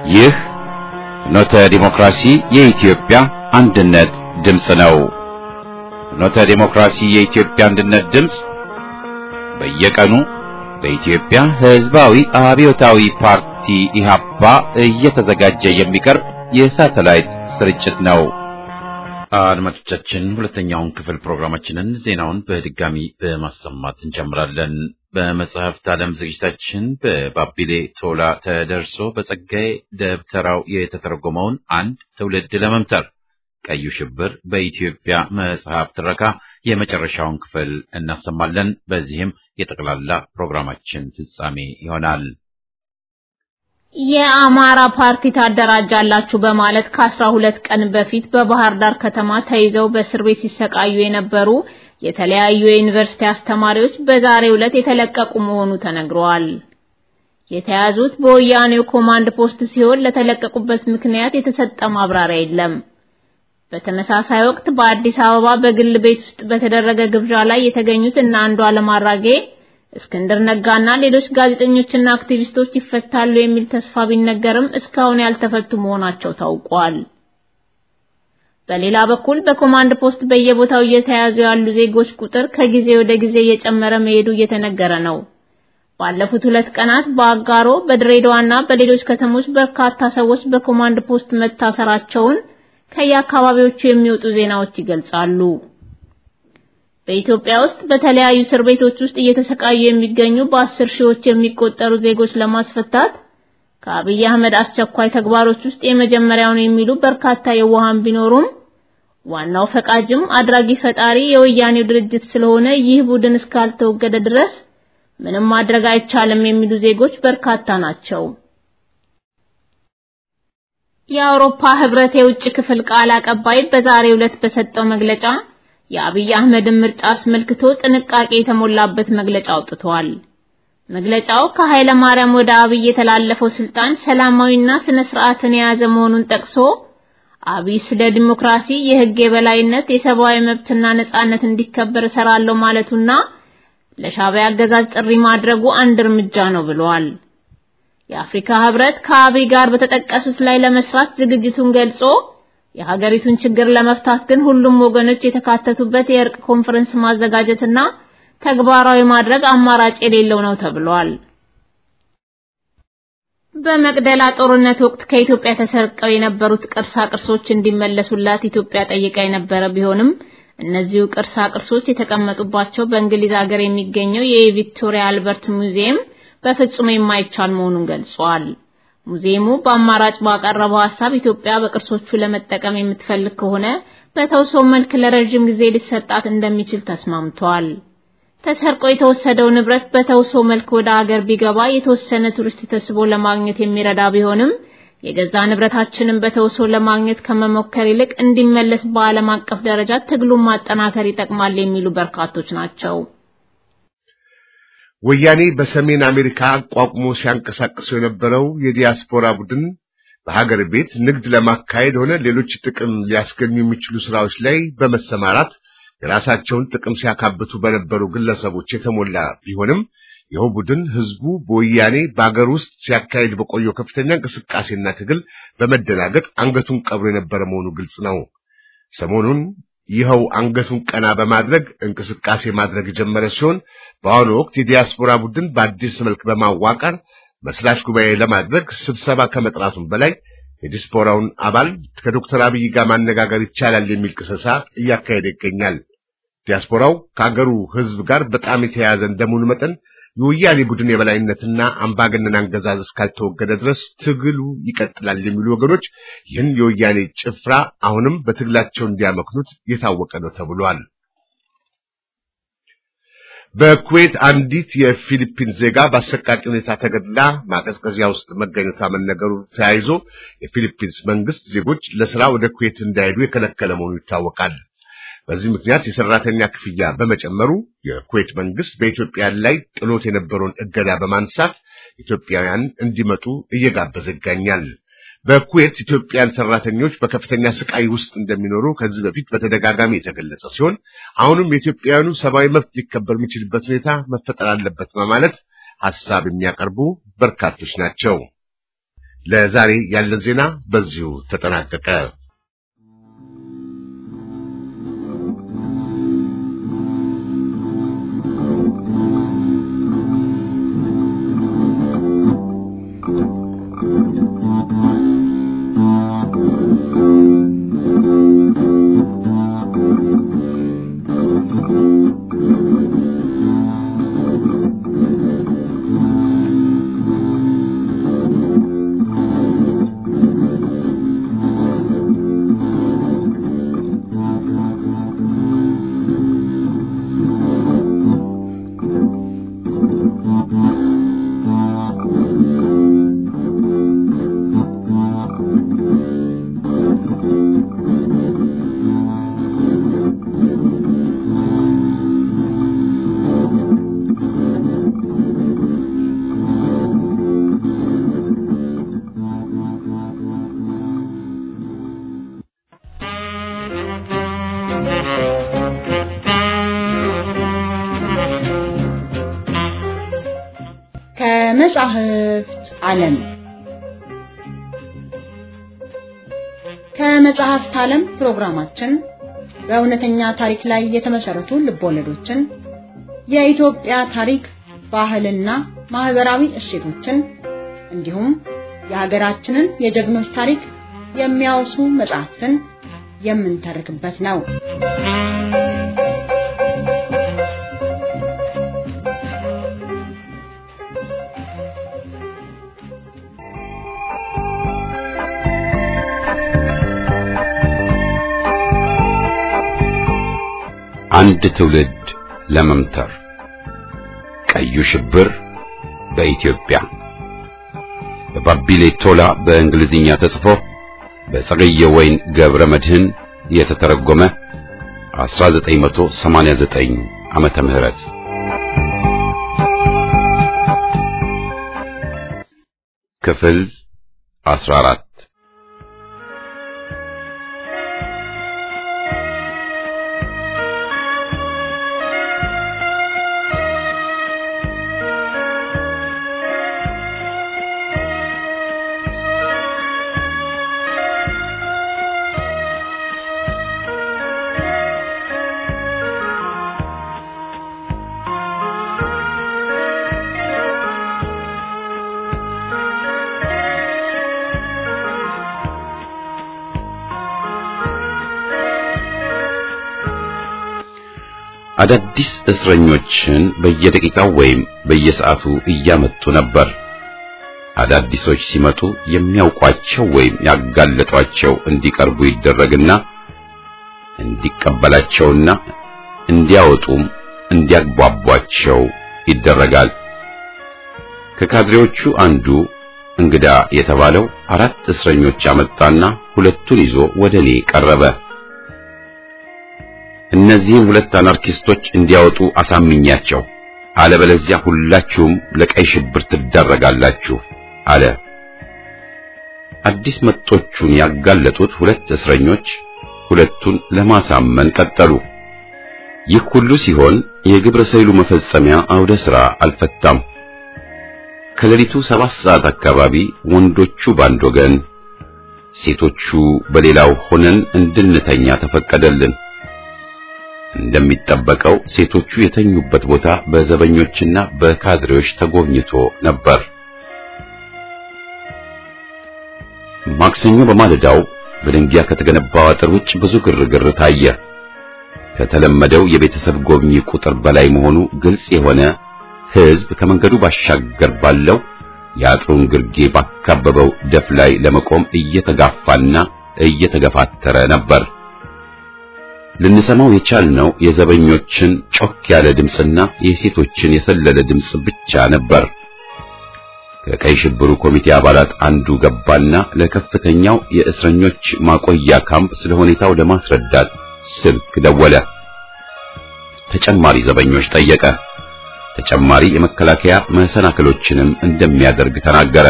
ይህ ፍኖተ ዲሞክራሲ የኢትዮጵያ አንድነት ድምፅ ነው። ፍኖተ ዲሞክራሲ የኢትዮጵያ አንድነት ድምፅ በየቀኑ በኢትዮጵያ ሕዝባዊ አብዮታዊ ፓርቲ ኢህአፓ እየተዘጋጀ የሚቀርብ የሳተላይት ስርጭት ነው። አድማጮቻችን ሁለተኛውን ክፍል ፕሮግራማችንን ዜናውን በድጋሚ በማሰማት እንጀምራለን። በመጽሐፍት ዓለም ዝግጅታችን በባቢሌ ቶላ ተደርሶ በጸጋዬ ደብተራው የተተረጎመውን አንድ ትውልድ ለመምተር ቀዩ ሽብር በኢትዮጵያ መጽሐፍ ትረካ የመጨረሻውን ክፍል እናሰማለን። በዚህም የጠቅላላ ፕሮግራማችን ፍጻሜ ይሆናል። የአማራ ፓርቲ ታደራጃላችሁ በማለት ከአስራ ሁለት ቀን በፊት በባህር ዳር ከተማ ተይዘው በእስር ቤት ሲሰቃዩ የነበሩ የተለያዩ የዩኒቨርሲቲ አስተማሪዎች በዛሬው ዕለት የተለቀቁ መሆኑ ተነግሯል። የተያዙት በወያኔው ኮማንድ ፖስት ሲሆን ለተለቀቁበት ምክንያት የተሰጠ ማብራሪያ የለም። በተመሳሳይ ወቅት በአዲስ አበባ በግል ቤት ውስጥ በተደረገ ግብዣ ላይ የተገኙት እነ አንዱዓለም አራጌ እስክንድር ነጋና ሌሎች ጋዜጠኞችና አክቲቪስቶች ይፈታሉ የሚል ተስፋ ቢነገርም እስካሁን ያልተፈቱ መሆናቸው ታውቋል። በሌላ በኩል በኮማንድ ፖስት በየቦታው እየተያዙ ያሉ ዜጎች ቁጥር ከጊዜ ወደ ጊዜ እየጨመረ መሄዱ እየተነገረ ነው። ባለፉት ሁለት ቀናት በአጋሮ በድሬዳዋና በሌሎች ከተሞች በርካታ ሰዎች በኮማንድ ፖስት መታሰራቸውን ከየአካባቢዎቹ የሚወጡ ዜናዎች ይገልጻሉ። በኢትዮጵያ ውስጥ በተለያዩ እስር ቤቶች ውስጥ እየተሰቃዩ የሚገኙ በአስር ሺዎች የሚቆጠሩ ዜጎች ለማስፈታት ከአብይ አህመድ አስቸኳይ ተግባሮች ውስጥ የመጀመሪያው ነው የሚሉ በርካታ የዋሃን ቢኖሩም ዋናው ፈቃጅም አድራጊ ፈጣሪ የወያኔው ድርጅት ስለሆነ ይህ ቡድን እስካልተወገደ ድረስ ምንም ማድረግ አይቻልም የሚሉ ዜጎች በርካታ ናቸው። የአውሮፓ ህብረት የውጭ ክፍል ቃል አቀባይ በዛሬው ዕለት በሰጠው መግለጫ የአብይ አህመድን ምርጫ አስመልክቶ ጥንቃቄ የተሞላበት መግለጫ አውጥቷል። መግለጫው ከኃይለ ማርያም ወደ አብይ የተላለፈው ስልጣን ሰላማዊና ስነ ስርዓትን የያዘ መሆኑን ጠቅሶ አብይ ስለ ዲሞክራሲ፣ የህግ የበላይነት፣ የሰብአዊ መብትና ነጻነት እንዲከበር እሰራለሁ ማለቱና ለሻዕቢያ አገዛዝ ጥሪ ማድረጉ አንድ እርምጃ ነው ብሏል። የአፍሪካ ህብረት ከአብይ ጋር በተጠቀሱት ላይ ለመስራት ዝግጅቱን ገልጾ የሀገሪቱን ችግር ለመፍታት ግን ሁሉም ወገኖች የተካተቱበት የእርቅ ኮንፈረንስ ማዘጋጀትና ተግባራዊ ማድረግ አማራጭ የሌለው ነው ተብሏል። በመቅደላ ጦርነት ወቅት ከኢትዮጵያ ተሰርቀው የነበሩት ቅርሳ ቅርሶች እንዲመለሱላት ኢትዮጵያ ጠይቃ የነበረ ቢሆንም እነዚሁ ቅርሳ ቅርሶች የተቀመጡባቸው በእንግሊዝ ሀገር የሚገኘው የቪክቶሪያ አልበርት ሙዚየም በፍጹም የማይቻል መሆኑን ገልጿል። ሙዚየሙ በአማራጭ ባቀረበው ሐሳብ ኢትዮጵያ በቅርሶቹ ለመጠቀም የምትፈልግ ከሆነ በተውሶ መልክ ለረጅም ጊዜ ሊሰጣት እንደሚችል ተስማምቷል። ተሰርቆ የተወሰደው ንብረት በተውሶ መልክ ወደ አገር ቢገባ የተወሰነ ቱሪስት ተስቦ ለማግኘት የሚረዳ ቢሆንም የገዛ ንብረታችንን በተውሶ ለማግኘት ከመሞከር ይልቅ እንዲመለስ በዓለም አቀፍ ደረጃ ትግሉን ማጠናከር ይጠቅማል የሚሉ በርካቶች ናቸው። ወያኔ በሰሜን አሜሪካ አቋቁሞ ሲያንቀሳቅሰው የነበረው የዲያስፖራ ቡድን በሀገር ቤት ንግድ ለማካሄድ ሆነ ሌሎች ጥቅም ሊያስገኙ የሚችሉ ስራዎች ላይ በመሰማራት የራሳቸውን ጥቅም ሲያካብቱ በነበሩ ግለሰቦች የተሞላ ቢሆንም ይኸው ቡድን ህዝቡ በወያኔ በአገር ውስጥ ሲያካሄድ በቆየው ከፍተኛ እንቅስቃሴና ትግል በመደናገጥ አንገቱን ቀብሮ የነበረ መሆኑ ግልጽ ነው። ሰሞኑን ይኸው አንገቱን ቀና በማድረግ እንቅስቃሴ ማድረግ የጀመረ ሲሆን በአሁኑ ወቅት የዲያስፖራ ቡድን በአዲስ መልክ በማዋቀር መስራች ጉባኤ ለማድረግ ስብሰባ ከመጥራቱም በላይ የዲያስፖራውን አባል ከዶክተር አብይ ጋር ማነጋገር ይቻላል የሚል ቅስቀሳ እያካሄደ ይገኛል። ዲያስፖራው ከአገሩ ህዝብ ጋር በጣም የተያያዘ እንደመሆኑ መጠን የወያኔ ቡድን የበላይነትና አምባገነን አገዛዝ እስካልተወገደ ድረስ ትግሉ ይቀጥላል የሚሉ ወገኖች ይህን የወያኔ ጭፍራ አሁንም በትግላቸው እንዲያመክኑት የታወቀ ነው ተብሏል። በኩዌት አንዲት የፊሊፒን ዜጋ በአሰቃቂ ሁኔታ ተገድላ ማቀዝቀዣ ውስጥ መገኘቷ መነገሩ ተያይዞ የፊሊፒንስ መንግስት ዜጎች ለስራ ወደ ኩዌት እንዳይሄዱ የከለከለ መሆኑ ይታወቃል። በዚህ ምክንያት የሰራተኛ ክፍያ በመጨመሩ የኩዌት መንግስት በኢትዮጵያ ላይ ጥሎት የነበረውን እገዳ በማንሳት ኢትዮጵያውያን እንዲመጡ እየጋበዘ ይገኛል። በኩዌት ኢትዮጵያን ሰራተኞች በከፍተኛ ስቃይ ውስጥ እንደሚኖሩ ከዚህ በፊት በተደጋጋሚ የተገለጸ ሲሆን አሁንም የኢትዮጵያውያኑ ሰብአዊ መብት ሊከበር የሚችልበት ሁኔታ መፈጠር አለበት በማለት ሐሳብ የሚያቀርቡ በርካቶች ናቸው። ለዛሬ ያለን ዜና በዚሁ ተጠናቀቀ። ከመጻሕፍት ዓለም ከመጻሕፍት ዓለም ፕሮግራማችን በእውነተኛ ታሪክ ላይ የተመሰረቱ ልቦለዶችን፣ የኢትዮጵያ ታሪክ፣ ባህልና ማህበራዊ እሴቶችን እንዲሁም የሀገራችንን የጀግኖች ታሪክ የሚያወሱ መጽሐፍትን የምንተርክበት ነው። አንድ ትውልድ ለመምተር ቀዩ ሽብር በኢትዮጵያ በባቢሌ ቶላ በእንግሊዝኛ ተጽፎ በጸገየ ወይን ገብረ መድህን የተተረጎመ 1989 ዓመተ ምህረት ክፍል 14 አዳዲስ እስረኞችን በየደቂቃው ወይም በየሰዓቱ እያመጡ ነበር። አዳዲሶች ሲመጡ የሚያውቋቸው ወይም ያጋለጧቸው እንዲቀርቡ ይደረግና እንዲቀበላቸውና እንዲያወጡም እንዲያግባቧቸው ይደረጋል። ከካድሬዎቹ አንዱ እንግዳ የተባለው አራት እስረኞች አመጣና ሁለቱን ይዞ ወደ እኔ ቀረበ። እነዚህን ሁለት አናርኪስቶች እንዲያወጡ አሳምኛቸው፣ አለበለዚያ ሁላችሁም ለቀይ ሽብር ትዳረጋላችሁ አለ። አዲስ መጦቹን ያጋለጡት ሁለት እስረኞች ሁለቱን ለማሳመን ቀጠሉ። ይህ ሁሉ ሲሆን የግብረ ሰይሉ መፈጸሚያ አውደ ሥራ አልፈታም። ከሌሊቱ ሰባት ሰዓት አካባቢ ወንዶቹ ባንድ ወገን፣ ሴቶቹ በሌላው ሆነን እንድንተኛ ተፈቀደልን። እንደሚጠበቀው ሴቶቹ የተኙበት ቦታ በዘበኞችና በካድሬዎች ተጎብኝቶ ነበር። ማክሰኞ በማለዳው በድንጋይ ከተገነባው አጥር ውጭ ብዙ ግርግር ታየ። ከተለመደው የቤተሰብ ጎብኚ ቁጥር በላይ መሆኑ ግልጽ የሆነ ሕዝብ ከመንገዱ ባሻገር ባለው የአጥሩን ግርጌ ባካበበው ደፍ ላይ ለመቆም እየተጋፋና እየተገፋተረ ነበር። ልንሰማው የቻልነው የዘበኞችን ጮክ ያለ ድምፅና የሴቶችን የሰለለ ድምፅ ብቻ ነበር። ከቀይ ሽብሩ ኮሚቴ አባላት አንዱ ገባና ለከፍተኛው የእስረኞች ማቆያ ካምፕ ስለ ሁኔታው ለማስረዳት ስልክ ደወለ። ተጨማሪ ዘበኞች ጠየቀ። ተጨማሪ የመከላከያ መሰናክሎችንም እንደሚያደርግ ተናገረ።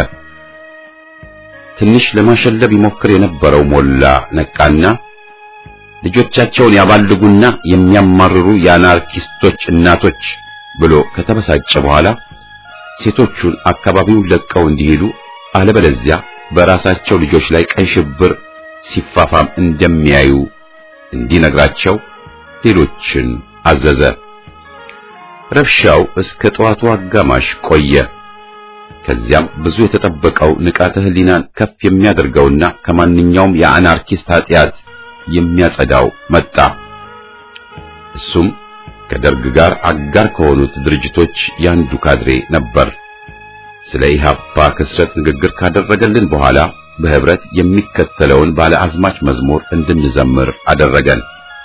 ትንሽ ለማሸለብ ይሞክር የነበረው ሞላ ነቃና ልጆቻቸውን ያባልጉና የሚያማርሩ የአናርኪስቶች እናቶች ብሎ ከተበሳጨ በኋላ ሴቶቹን አካባቢውን ለቀው እንዲሄዱ አለበለዚያ በራሳቸው ልጆች ላይ ቀይ ሽብር ሲፋፋም እንደሚያዩ እንዲነግራቸው ሌሎችን አዘዘ። ረብሻው እስከ ጠዋቱ አጋማሽ ቆየ። ከዚያም ብዙ የተጠበቀው ንቃተ ህሊናን ከፍ የሚያደርገውና ከማንኛውም የአናርኪስት ኃጢአት የሚያጸዳው መጣ። እሱም ከደርግ ጋር አጋር ከሆኑት ድርጅቶች ያንዱ ካድሬ ነበር። ስለ ኢህአፓ ክስረት ንግግር ካደረገልን በኋላ በህብረት የሚከተለውን ባለ አዝማች መዝሙር እንድንዘምር አደረገን።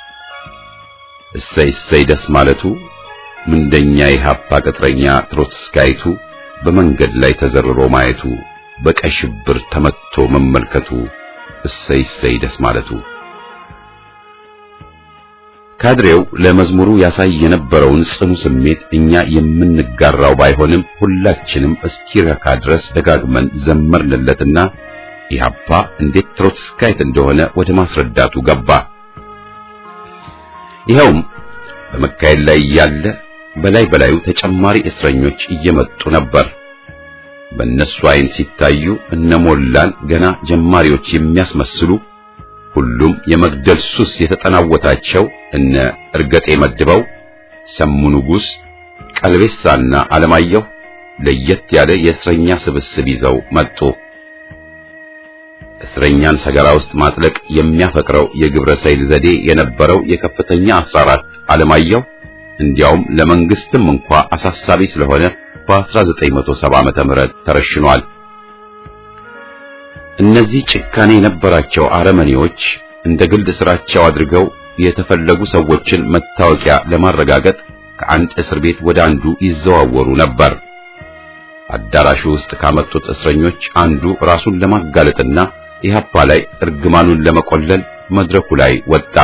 እሰይ እሰይ ደስ ማለቱ ምንደኛ ኢህአፓ ቅጥረኛ ትሮትስካይቱ በመንገድ ላይ ተዘርሮ ማየቱ በቀይ ሽብር ተመትቶ መመልከቱ እሰይ እሰይ ደስ ማለቱ። ካድሬው ለመዝሙሩ ያሳይ የነበረውን ጽኑ ስሜት እኛ የምንጋራው ባይሆንም ሁላችንም እስኪረካ ድረስ ደጋግመን ዘመርንለትና ኢህአፓ እንዴት ትሮትስካይት እንደሆነ ወደ ማስረዳቱ ገባ። ይኸውም በመካሄድ ላይ ያለ በላይ በላዩ ተጨማሪ እስረኞች እየመጡ ነበር። በእነሱ አይን ሲታዩ እነሞላን ገና ጀማሪዎች የሚያስመስሉ ሁሉም የመግደል ሱስ የተጠናወታቸው እነ እርገጤ መድበው፣ ሰሙ ንጉሥ፣ ቀልቤሳና አለማየሁ ለየት ያለ የእስረኛ ስብስብ ይዘው መጡ። እስረኛን ሰገራ ውስጥ ማጥለቅ የሚያፈቅረው የግብረ ሰይል ዘዴ የነበረው የከፍተኛ 14 አለማየሁ እንዲያውም ለመንግስትም እንኳ አሳሳቢ ስለሆነ በ1970 ዓመተ ምህረት ተረሽኗል። እነዚህ ጭካኔ የነበራቸው አረመኔዎች እንደ ግልድ ስራቸው አድርገው የተፈለጉ ሰዎችን መታወቂያ ለማረጋገጥ ከአንድ እስር ቤት ወደ አንዱ ይዘዋወሩ ነበር። አዳራሹ ውስጥ ካመጡት እስረኞች አንዱ ራሱን ለማጋለጥና ኢህአፓ ላይ እርግማኑን ለመቆለል መድረኩ ላይ ወጣ።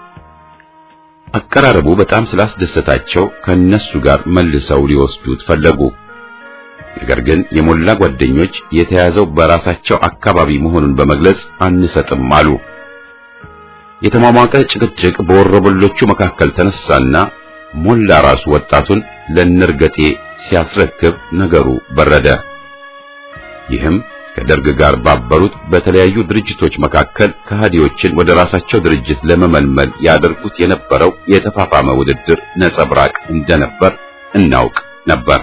አቀራረቡ በጣም ስላስደሰታቸው ከነሱ ጋር መልሰው ሊወስዱት ፈለጉ። ነገር ግን የሞላ ጓደኞች የተያዘው በራሳቸው አካባቢ መሆኑን በመግለጽ አንሰጥም አሉ። የተሟሟቀ ጭቅጭቅ በወረበሎቹ መካከል ተነሳና ሞላ ራሱ ወጣቱን ለነርገጤ ሲያስረክብ ነገሩ በረደ። ይህም ከደርግ ጋር ባበሩት በተለያዩ ድርጅቶች መካከል ከሃዲዎችን ወደ ራሳቸው ድርጅት ለመመልመል ያደርጉት የነበረው የተፋፋመ ውድድር ነጸብራቅ እንደነበር እናውቅ ነበር።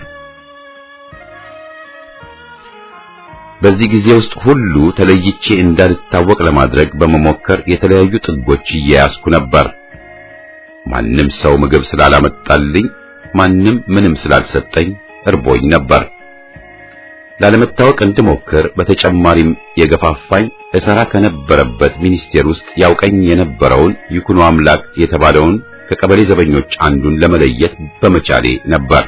በዚህ ጊዜ ውስጥ ሁሉ ተለይቼ እንዳልታወቅ ለማድረግ በመሞከር የተለያዩ ጥጎች እየያዝኩ ነበር። ማንም ሰው ምግብ ስላላመጣልኝ፣ ማንም ምንም ስላልሰጠኝ እርቦኝ ነበር። ላለመታወቅ እንድሞክር በተጨማሪም የገፋፋኝ እሰራ ከነበረበት ሚኒስቴር ውስጥ ያውቀኝ የነበረውን ይኩኖ አምላክ የተባለውን ከቀበሌ ዘበኞች አንዱን ለመለየት በመቻሌ ነበር።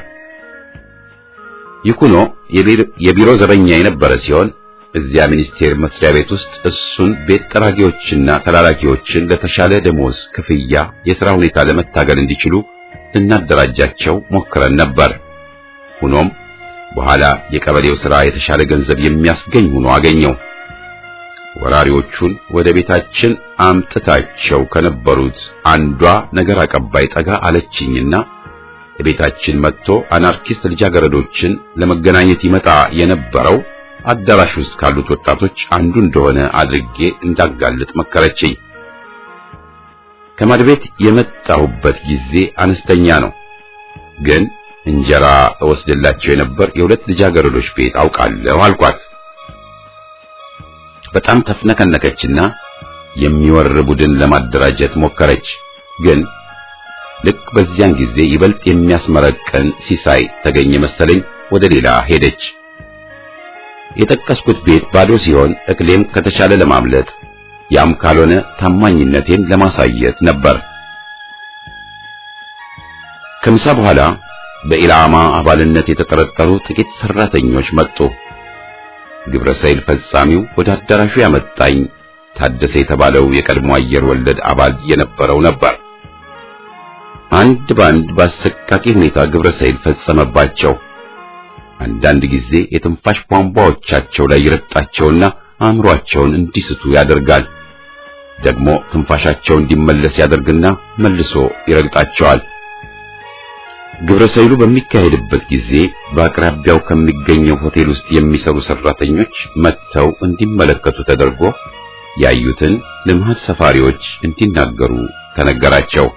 ይኩኖ የቢሮ ዘበኛ የነበረ ሲሆን እዚያ ሚኒስቴር መስሪያ ቤት ውስጥ እሱን ቤት ጠራጊዎችና ተላላኪዎችን ለተሻለ ደሞዝ ክፍያ የሥራ ሁኔታ ለመታገል እንዲችሉ ልናደራጃቸው ሞክረን ነበር። ሆኖም በኋላ የቀበሌው ሥራ የተሻለ ገንዘብ የሚያስገኝ ሆኖ አገኘው። ወራሪዎቹን ወደ ቤታችን አምጥታቸው ከነበሩት አንዷ ነገር አቀባይ ጠጋ አለችኝና ቤታችን መጥቶ አናርኪስት ልጃገረዶችን ለመገናኘት ይመጣ የነበረው አዳራሽ ውስጥ ካሉት ወጣቶች አንዱ እንደሆነ አድርጌ እንዳጋልጥ መከረችኝ። ከማድቤት የመጣሁበት ጊዜ አነስተኛ ነው፣ ግን እንጀራ እወስድላቸው የነበር የሁለት ልጃገረዶች ቤት አውቃለሁ አልኳት። በጣም ተፍነከነከችና የሚወር ቡድን ለማደራጀት ሞከረች ግን ልክ በዚያን ጊዜ ይበልጥ የሚያስመረቀን ሲሳይ ተገኘ መሰለኝ ወደ ሌላ ሄደች። የጠቀስኩት ቤት ባዶ ሲሆን እክሌም ከተቻለ ለማምለጥ ያም ካልሆነ ታማኝነቴን ለማሳየት ነበር። ከምሳ በኋላ በኢላማ አባልነት የተጠረጠሩ ጥቂት ሰራተኞች መጡ። ግብረ ሰይል ፈጻሚው ወደ አዳራሹ ያመጣኝ ታደሰ የተባለው የቀድሞ አየር ወለድ አባል የነበረው ነበር። አንድ ባንድ በአሰቃቂ ሁኔታ ግብረ ሰይል ፈጸመባቸው። አንዳንድ ጊዜ የትንፋሽ ቧንቧዎቻቸው ላይ ይረጣቸውና አእምሯቸውን እንዲስቱ ያደርጋል። ደግሞ ትንፋሻቸው እንዲመለስ ያደርግና መልሶ ይረግጣቸዋል። ግብረ ሰይሉ በሚካሄድበት ጊዜ በአቅራቢያው ከሚገኘው ሆቴል ውስጥ የሚሰሩ ሰራተኞች መጥተው እንዲመለከቱ ተደርጎ ያዩትን ለመሀል ሰፋሪዎች እንዲናገሩ ተነገራቸው።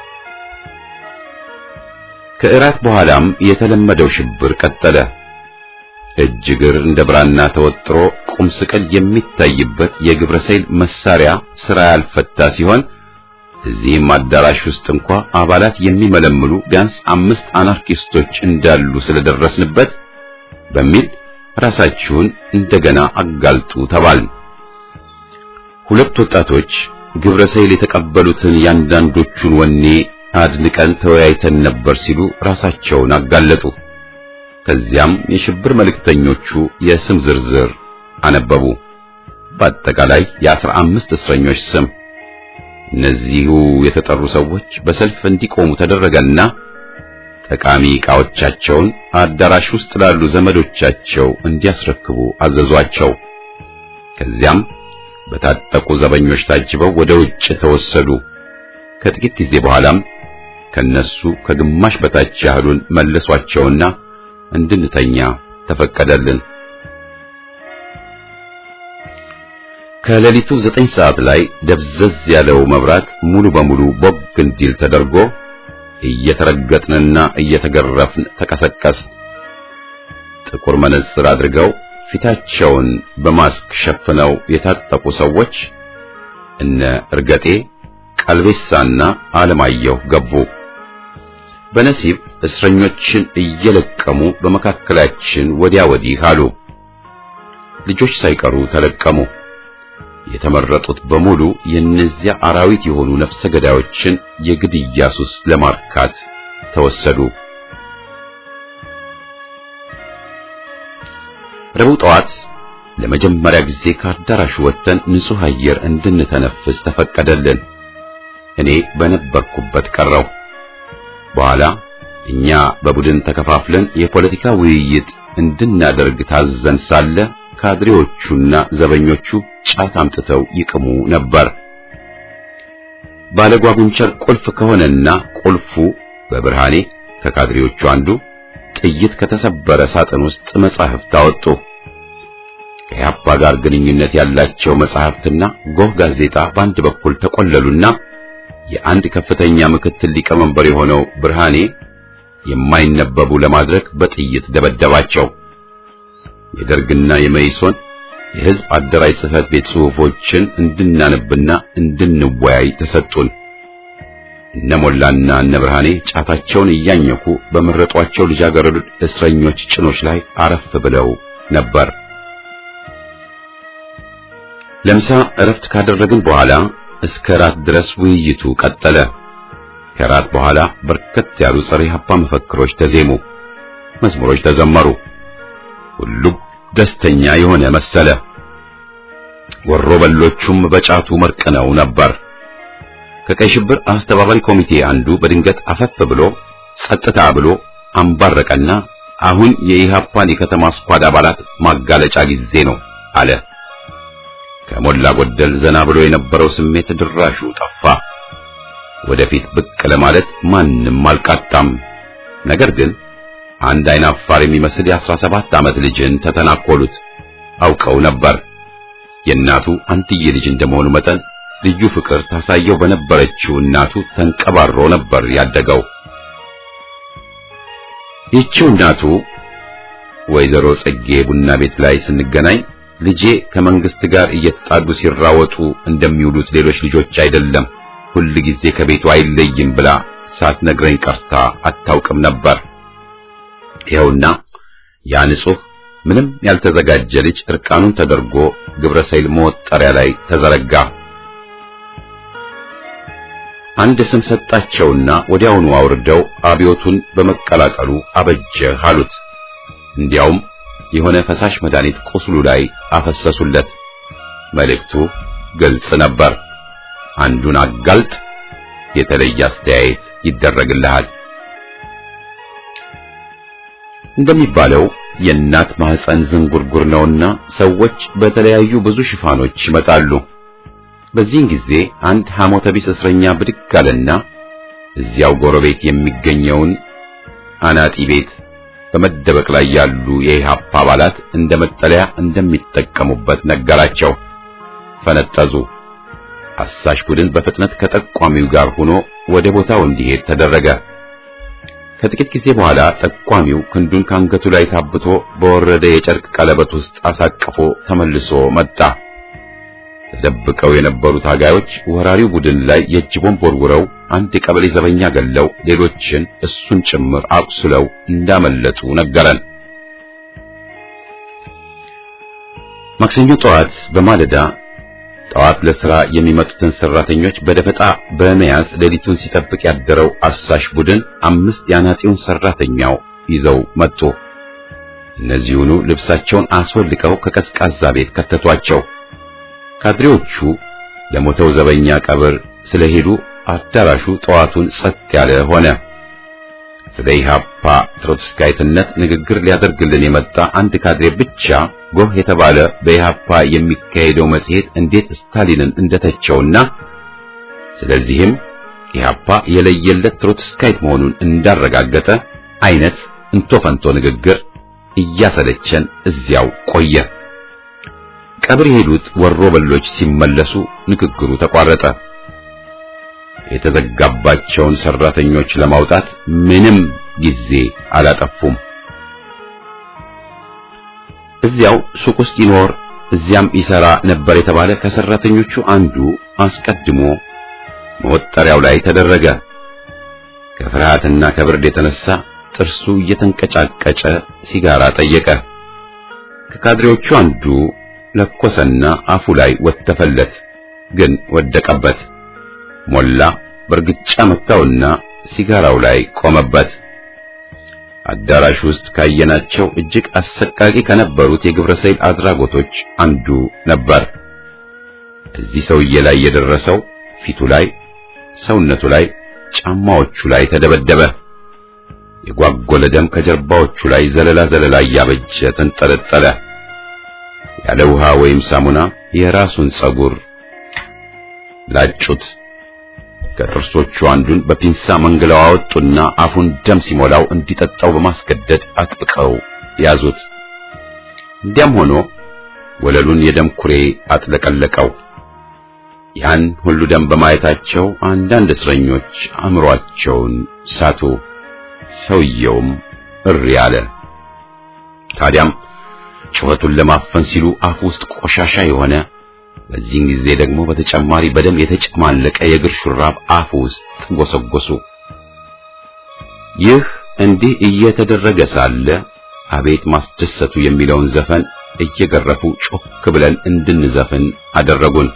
ከእራት በኋላም የተለመደው ሽብር ቀጠለ። እጅ እግር እንደ ብራና ተወጥሮ ቁም ስቅል የሚታይበት የግብረ ሰይል መሳሪያ ስራ ያልፈታ ሲሆን እዚህም አዳራሽ ውስጥ እንኳ አባላት የሚመለምሉ ቢያንስ አምስት አናርኪስቶች እንዳሉ ስለደረስንበት በሚል ራሳችሁን እንደገና አጋልጡ ተባልን። ሁለት ወጣቶች ግብረ ሰይል የተቀበሉትን ያንዳንዶቹን ወኔ አድንቀን ተወያይተን ነበር ሲሉ ራሳቸውን አጋለጡ። ከዚያም የሽብር መልእክተኞቹ የስም ዝርዝር አነበቡ። በአጠቃላይ የአስራ አምስት እስረኞች ስም። እነዚሁ የተጠሩ ሰዎች በሰልፍ እንዲቆሙ ተደረገና ጠቃሚ ዕቃዎቻቸውን አዳራሽ ውስጥ ላሉ ዘመዶቻቸው እንዲያስረክቡ አዘዟቸው። ከዚያም በታጠቁ ዘበኞች ታጅበው ወደ ውጭ ተወሰዱ። ከጥቂት ጊዜ በኋላም ከነሱ ከግማሽ በታች ያህሉን መለሷቸውና እንድንተኛ ተፈቀደልን። ከሌሊቱ ዘጠኝ ሰዓት ላይ ደብዘዝ ያለው መብራት ሙሉ በሙሉ ቦግ እንዲል ተደርጎ እየተረገጥንና እየተገረፍን ተቀሰቀስ። ጥቁር መነጽር አድርገው ፊታቸውን በማስክ ሸፍነው የታጠቁ ሰዎች እነ እርገጤ ቀልቤሳና አለማየሁ ገቡ። በነሲብ እስረኞችን እየለቀሙ በመካከላችን ወዲያ ወዲህ አሉ። ልጆች ሳይቀሩ ተለቀሙ። የተመረጡት በሙሉ የእነዚያ አራዊት የሆኑ ነፍሰ ገዳዮችን የግድያ ሱስ ለማርካት ተወሰዱ። ረቡዕ ጠዋት ለመጀመሪያ ጊዜ ከአዳራሹ ወጥተን ንጹሕ አየር እንድንተነፍስ ተፈቀደልን። እኔ በነበርኩበት ቀረው። በኋላ እኛ በቡድን ተከፋፍለን የፖለቲካ ውይይት እንድናደርግ ታዘን ሳለ ካድሬዎቹና ዘበኞቹ ጫት አምጥተው ይቅሙ ነበር። ባለጓጉንቸር ቁልፍ ከሆነና ቁልፉ በብርሃኔ ከካድሬዎቹ አንዱ ጥይት ከተሰበረ ሳጥን ውስጥ መጻሕፍት አወጡ። ከያፓ ጋር ግንኙነት ያላቸው መጻሕፍትና ጎህ ጋዜጣ በአንድ በኩል ተቆለሉና የአንድ ከፍተኛ ምክትል ሊቀመንበር የሆነው ብርሃኔ የማይነበቡ ለማድረግ በጥይት ደበደባቸው። የደርግና የመይሶን የሕዝብ አደራጅ ጽሕፈት ቤት ጽሑፎችን እንድናነብና እንድንወያይ ተሰጡን። እነ ሞላና እነ ብርሃኔ ጫታቸውን እያኘኩ በመረጧቸው ልጃገረድ እስረኞች ጭኖች ላይ አረፍ ብለው ነበር። ለምሳ እረፍት ካደረግን በኋላ እስከ ራት ድረስ ውይይቱ ቀጠለ። ከራት በኋላ በርከት ያሉ ጸረ ኢህአፓ መፈክሮች ተዜሙ፣ መዝሙሮች ተዘመሩ። ሁሉም ደስተኛ የሆነ መሰለ። ወሮ በሎቹም በጫቱ መርቅነው ነበር። ከቀይ ሽብር አስተባባሪ ኮሚቴ አንዱ በድንገት አፈፍ ብሎ ጸጥታ ብሎ አንባረቀና አሁን የኢህአፓን የከተማ ስኳድ አባላት ማጋለጫ ጊዜ ነው አለ። ከሞላ ጎደል ዘና ብሎ የነበረው ስሜት ድራሹ ጠፋ። ወደፊት ብቅ ለማለት ማንም አልቃጣም። ነገር ግን አንድ አይን አፋር የሚመስል የአስራ ሰባት ዓመት ልጅን ተተናኮሉት። አውቀው ነበር። የእናቱ አንትዬ ልጅ እንደመሆኑ መጠን ልዩ ፍቅር ታሳየው በነበረችው እናቱ ተንቀባሮ ነበር ያደገው። ይህችው እናቱ ወይዘሮ ጽጌ ቡና ቤት ላይ ስንገናኝ ልጄ ከመንግስት ጋር እየተጣሉ ሲራወጡ እንደሚውሉት ሌሎች ልጆች አይደለም፣ ሁል ጊዜ ከቤቱ አይለይም ብላ ሳትነግረኝ ቀርታ አታውቅም ነበር። ይኸውና ያ ንጹሕ ምንም ያልተዘጋጀ ልጅ እርቃኑን ተደርጎ ግብረ ሰይል መወጠሪያ ላይ ተዘረጋ። አንድ ስም ሰጣቸውና ወዲያውኑ አውርደው አብዮቱን በመቀላቀሉ አበጀህ አሉት። እንዲያውም የሆነ ፈሳሽ መድኃኒት ቁስሉ ላይ አፈሰሱለት። መልእክቱ ግልጽ ነበር። አንዱን አጋልጥ፣ የተለየ አስተያየት ይደረግልሃል። እንደሚባለው የእናት ማህፀን ዝንጉርጉር ነውና ሰዎች በተለያዩ ብዙ ሽፋኖች ይመጣሉ። በዚህን ጊዜ አንድ ሐሞተ ቢስ እስረኛ ብድግ አለና እዚያው ጎረቤት የሚገኘውን አናጢ ቤት በመደበቅ ላይ ያሉ የኢህአፓ አባላት እንደ መጠለያ እንደሚጠቀሙበት ነገራቸው። ፈነጠዙ። አሳሽ ቡድን በፍጥነት ከጠቋሚው ጋር ሆኖ ወደ ቦታው እንዲሄድ ተደረገ። ከጥቂት ጊዜ በኋላ ጠቋሚው ክንዱን ካንገቱ ላይ ታብቶ በወረደ የጨርቅ ቀለበት ውስጥ አሳቅፎ ተመልሶ መጣ። ተደብቀው የነበሩ ታጋዮች ወራሪው ቡድን ላይ የእጅ ቦምብ ወርውረው አንድ የቀበሌ ዘበኛ ገለው ሌሎችን እሱን ጭምር አቁስለው እንዳመለጡ ነገረን። ማክሰኞ ጠዋት በማለዳ ጠዋት ለሥራ የሚመጡትን ሰራተኞች በደፈጣ በመያዝ ሌሊቱን ሲጠብቅ ያደረው አሳሽ ቡድን አምስት የአናጢውን ሰራተኛው ይዘው መጡ። እነዚሁኑ ልብሳቸውን አስወልቀው ከቀዝቃዛ ቤት ከተቷቸው። ካድሬዎቹ ለሞተው ዘበኛ ቀብር ስለሄዱ አዳራሹ ጠዋቱን ጸጥ ያለ ሆነ። ስለ ኢህአፓ ትሮትስካይትነት ንግግር ሊያደርግልን የመጣ አንድ ካድሬ ብቻ ጎህ የተባለ በኢህአፓ የሚካሄደው መጽሔት እንዴት ስታሊንን እንደተቸውና ስለዚህም ኢህአፓ የለየለት ትሮትስካይት መሆኑን እንዳረጋገጠ አይነት እንቶፈንቶ ንግግር እያሰለቸን እዚያው ቆየ። ቀብር የሄዱት ወሮ በሎች ሲመለሱ ንግግሩ ተቋረጠ። የተዘጋባቸውን ሰራተኞች ለማውጣት ምንም ጊዜ አላጠፉም። እዚያው ሱቅ ውስጥ ይኖር እዚያም ይሰራ ነበር የተባለ ከሰራተኞቹ አንዱ አስቀድሞ መወጠሪያው ላይ ተደረገ። ከፍርሃትና ከብርድ የተነሳ ጥርሱ እየተንቀጫቀጨ ሲጋራ ጠየቀ። ከካድሬዎቹ አንዱ ለኮሰና አፉ ላይ ወተፈለት፣ ግን ወደቀበት። ሞላ በርግጫ መታውና ሲጋራው ላይ ቆመበት። አዳራሽ ውስጥ ካየናቸው እጅግ አሰቃቂ ከነበሩት የግብረ ሰይል አድራጎቶች አንዱ ነበር። እዚህ ሰውዬ ላይ የደረሰው ፊቱ ላይ፣ ሰውነቱ ላይ፣ ጫማዎቹ ላይ ተደበደበ። የጓጎለ ደም ከጀርባዎቹ ላይ ዘለላ ዘለላ እያበጀ ተንጠለጠለ። ያለ ውሃ ወይም ሳሙና የራሱን ጸጉር ላጩት። ከጥርሶቹ አንዱን በፒንሳ መንግለው አወጡና አፉን ደም ሲሞላው እንዲጠጣው በማስገደድ አጥብቀው ያዙት። እንዲያም ሆኖ ወለሉን የደም ኩሬ አጥለቀለቀው። ያን ሁሉ ደም በማየታቸው አንዳንድ እስረኞች አእምሯቸውን ሳቱ። ሰውየውም እሪ አለ። ታዲያም ጩኸቱን ለማፈን ሲሉ አፉ ውስጥ ቆሻሻ የሆነ በዚህን ጊዜ ደግሞ በተጨማሪ በደም የተጨማለቀ የእግር ሹራብ አፉ ውስጥ ጎሰጎሱ። ይህ እንዲህ እየተደረገ ሳለ አቤት ማስደሰቱ የሚለውን ዘፈን እየገረፉ ጮክ ብለን እንድንዘፍን አደረጉን።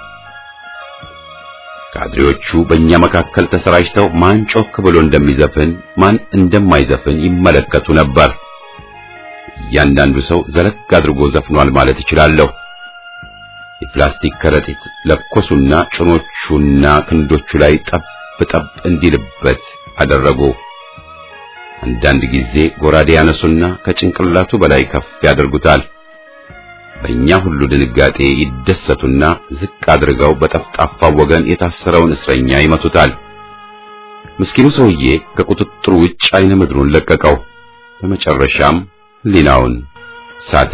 ካድሬዎቹ በእኛ መካከል ተሰራጭተው ማን ጮክ ብሎ እንደሚዘፍን ማን እንደማይዘፍን ይመለከቱ ነበር። እያንዳንዱ ሰው ዘለግ አድርጎ ዘፍኗል ማለት እችላለሁ። የፕላስቲክ ከረጢት ለኮሱና ጭኖቹና ክንዶቹ ላይ ጠብ ጠብ እንዲልበት አደረጉ። አንዳንድ ጊዜ ጎራዴ ያነሱና ከጭንቅላቱ በላይ ከፍ ያደርጉታል። በእኛ ሁሉ ድንጋጤ ይደሰቱና ዝቅ አድርገው በጠፍጣፋው ወገን የታሰረውን እስረኛ ይመቱታል። ምስኪኑ ሰውዬ ከቁጥጥሩ ውጭ አይነ ምድሩን ለቀቀው። በመጨረሻም ሕሊናውን ሳተ።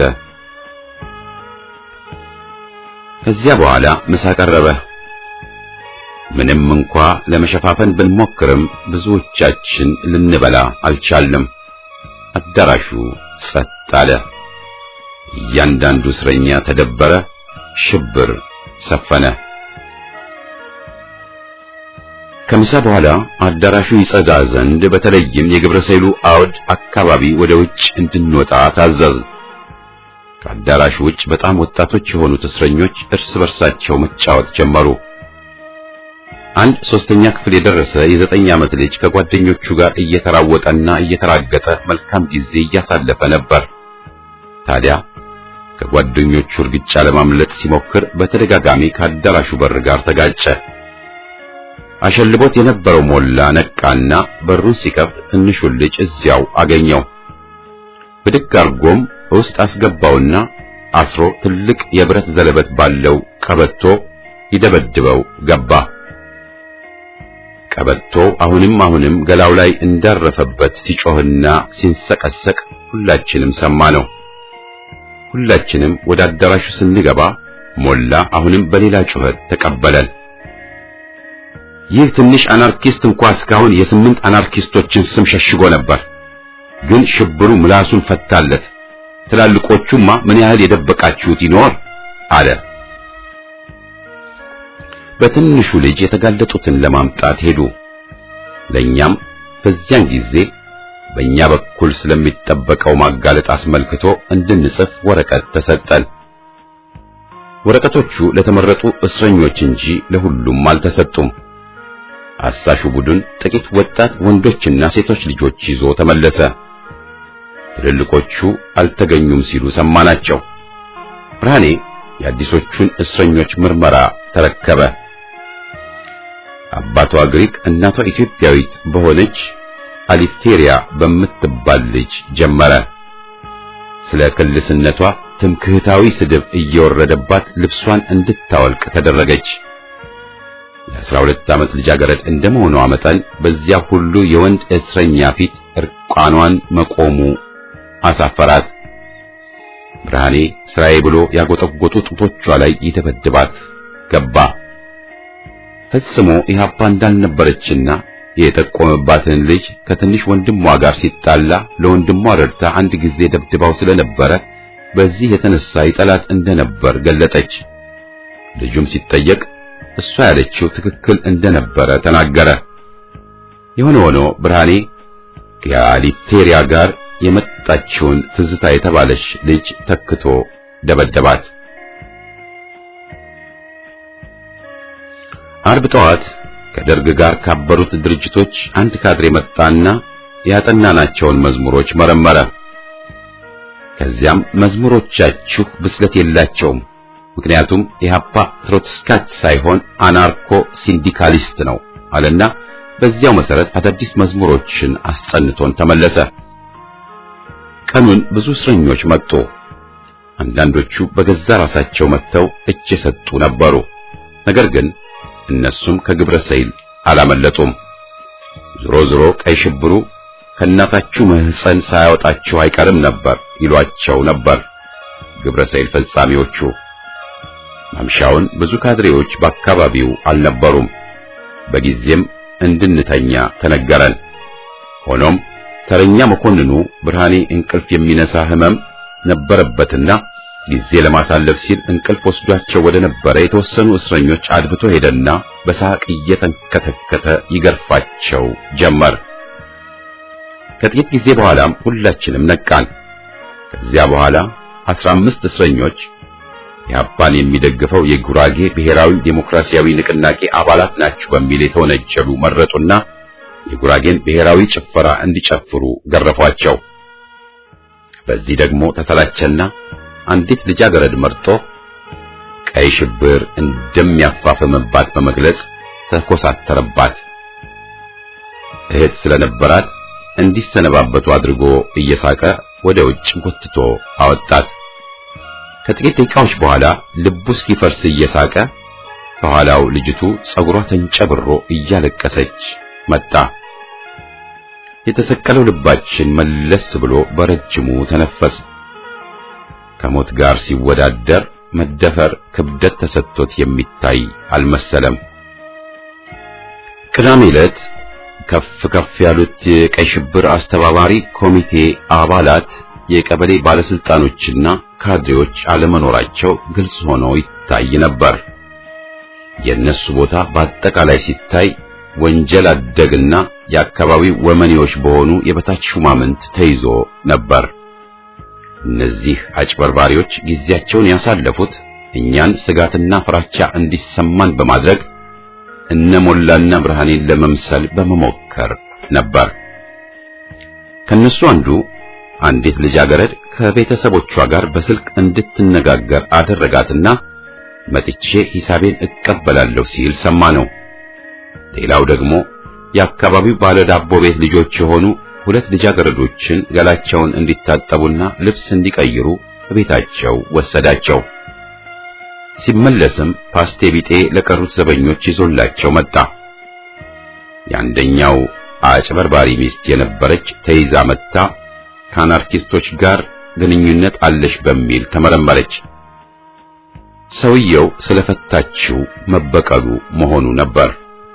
ከዚያ በኋላ ምሳ ቀረበ። ምንም እንኳ ለመሸፋፈን ብንሞክርም ብዙዎቻችን ልንበላ አልቻልንም። አዳራሹ ጸጥ አለ። እያንዳንዱ እስረኛ ተደበረ። ሽብር ሰፈነ። ከምሳ በኋላ አዳራሹ ይጸዳ ዘንድ በተለይም የግብረ ሰይሉ አውድ አካባቢ ወደ ውጭ እንድንወጣ ታዘዝ። ከአዳራሹ ውጭ በጣም ወጣቶች የሆኑት እስረኞች እርስ በርሳቸው መጫወት ጀመሩ። አንድ ሶስተኛ ክፍል የደረሰ የዘጠኝ ዓመት ልጅ ከጓደኞቹ ጋር እየተራወጠና እየተራገጠ መልካም ጊዜ እያሳለፈ ነበር። ታዲያ ከጓደኞቹ እርግጫ ለማምለጥ ሲሞክር በተደጋጋሚ ከአዳራሹ በር ጋር ተጋጨ። አሸልቦት የነበረው ሞላ ነቃና በሩን ሲከፍት ትንሹን ልጅ እዚያው አገኘው። ብድግ አርጎም ውስጥ አስገባውና አስሮ ትልቅ የብረት ዘለበት ባለው ቀበቶ ይደበድበው ገባ። ቀበቶ አሁንም አሁንም ገላው ላይ እንዳረፈበት ሲጮህና ሲንሰቀሰቅ ሁላችንም ሰማ ነው። ሁላችንም ወደ አዳራሹ ስንገባ ሞላ አሁንም በሌላ ጩኸት ተቀበለን። ይህ ትንሽ አናርኪስት እንኳ እስካሁን የስምንት አናርኪስቶችን ስም ሸሽጎ ነበር። ግን ሽብሩ ምላሱን ፈታለት። ትላልቆቹማ ምን ያህል የደበቃችሁት ይኖር አለ። በትንሹ ልጅ የተጋለጡትን ለማምጣት ሄዱ። ለኛም በዚያን ጊዜ በእኛ በኩል ስለሚጠበቀው ማጋለጥ አስመልክቶ እንድንጽፍ ወረቀት ተሰጠን። ወረቀቶቹ ለተመረጡ እስረኞች እንጂ ለሁሉም አልተሰጡም። አሳሹ ቡድን ጥቂት ወጣት ወንዶችና ሴቶች ልጆች ይዞ ተመለሰ። ትልልቆቹ አልተገኙም ሲሉ ሰማናቸው። ብርሃኔ የአዲሶቹን እስረኞች ምርመራ ተረከበ። አባቷ ግሪክ እናቷ ኢትዮጵያዊት በሆነች አሊቴሪያ በምትባል ልጅ ጀመረ። ስለ ክልስነቷ ትምክህታዊ ስድብ እየወረደባት ልብሷን እንድታወልቅ ተደረገች። የአስራ ሁለት ዓመት ልጃገረድ እንደመሆኗ መጠን በዚያ ሁሉ የወንድ እስረኛ ፊት እርቃኗን መቆሙ አሳፈራት። ብርሃኔ ስራዬ ብሎ ያጎጠጎጡ ጡቶቿ ላይ ይደበድባት ገባ። ፈጽሞ ኢህአፓ እንዳልነበረችና የጠቆመባትን ልጅ ከትንሽ ወንድሟ ጋር ሲጣላ ለወንድሟ ረድታ አንድ ጊዜ ደብድባው ስለነበረ በዚህ የተነሳ ይጠላት እንደነበር ገለጠች። ልጁም ሲጠየቅ እሷ ያለችው ትክክል እንደነበረ ተናገረ። የሆነ ሆኖ ብርሃኔ ከአሊቴሪያ ጋር የመጣችውን ትዝታ የተባለች ልጅ ተክቶ ደበደባት። አርብ ጠዋት ከደርግ ጋር ካበሩት ድርጅቶች አንድ ካድሬ መጣና ያጠናናቸውን መዝሙሮች መረመረ። ከዚያም መዝሙሮቻችሁ ብስለት የላቸውም፣ ምክንያቱም ኢህአፓ ትሮትስካች ሳይሆን አናርኮ ሲንዲካሊስት ነው አለና በዚያው መሰረት አዳዲስ መዝሙሮችን አስጸንቶን ተመለሰ። ቀኑን ብዙ እስረኞች መጡ። አንዳንዶቹ በገዛ ራሳቸው መጥተው እጅ የሰጡ ነበሩ። ነገር ግን እነሱም ከግብረ ሰይል አላመለጡም። ዞሮ ዞሮ ቀይ ሽብሩ ከእናታችሁ ማህፀን ሳያወጣችሁ አይቀርም ነበር ይሏቸው ነበር ግብረ ሰይል ፈጻሚዎቹ። ማምሻውን ብዙ ካድሬዎች በአካባቢው አልነበሩም። በጊዜም እንድንተኛ ተነገረን። ሆኖም ተረኛ መኮንኑ ብርሃኔ እንቅልፍ የሚነሳ ህመም ነበረበትና ጊዜ ለማሳለፍ ሲል እንቅልፍ ወስዷቸው ወደ ነበረ የተወሰኑ እስረኞች አድብቶ ሄደና በሳቅ እየተንከተከተ ይገርፋቸው ጀመር። ከጥቂት ጊዜ በኋላም ሁላችንም ነቃን። ከዚያ በኋላ አስራ አምስት እስረኞች ኢህአፓን የሚደግፈው የጉራጌ ብሔራዊ ዴሞክራሲያዊ ንቅናቄ አባላት ናቸው በሚል የተወነጀሉ መረጡና የጉራጌን ብሔራዊ ጭፈራ እንዲጨፍሩ ገረፏቸው። በዚህ ደግሞ ተሰላቸና አንዲት ልጃገረድ መርጦ ቀይ ሽብር እንደሚያፋፍምባት በመግለጽ ተኮሳተረባት። እህት ስለነበራት እንዲሰነባበቱ አድርጎ እየሳቀ ወደ ውጭ ጎትቶ አወጣት። ከጥቂት ደቂቃዎች በኋላ ልቡ እስኪፈርስ እየሳቀ ከኋላው ልጅቱ ጸጉሯ ተንጨብሮ እያለቀሰች መጣ። የተሰቀለው ልባችን መለስ ብሎ በረጅሙ ተነፈስ። ከሞት ጋር ሲወዳደር መደፈር ክብደት ተሰጥቶት የሚታይ አልመሰለም። ቅዳሜ ዕለት ከፍ ከፍ ያሉት የቀይ ሽብር አስተባባሪ ኮሚቴ አባላት የቀበሌ ባለስልጣኖችና ካድሬዎች አለመኖራቸው ግልጽ ሆኖ ይታይ ነበር። የእነሱ ቦታ በአጠቃላይ ሲታይ ወንጀል አደግና የአካባቢው ወመኔዎች በሆኑ የበታች ሹማምንት ተይዞ ነበር። እነዚህ አጭበርባሪዎች ጊዜያቸውን ያሳለፉት እኛን ስጋትና ፍራቻ እንዲሰማን በማድረግ እነ ሞላና ብርሃኔን ለመምሰል በመሞከር ነበር። ከነሱ አንዱ አንዲት ልጃገረድ ከቤተሰቦቿ ጋር በስልክ እንድትነጋገር አደረጋትና መጥቼ ሂሳቤን እቀበላለሁ ሲል ሰማ ነው። ሌላው ደግሞ የአካባቢው ባለ ዳቦ ቤት ልጆች የሆኑ ሁለት ልጃገረዶችን ገላቸውን እንዲታጠቡና ልብስ እንዲቀይሩ ቤታቸው ወሰዳቸው። ሲመለስም ፓስቴ ቢጤ ለቀሩት ዘበኞች ይዞላቸው መጣ። የአንደኛው አጭበርባሪ ሚስት የነበረች ተይዛ መታ ከአናርኪስቶች ጋር ግንኙነት አለሽ በሚል ተመረመረች። ሰውየው ስለፈታችው መበቀሉ መሆኑ ነበር።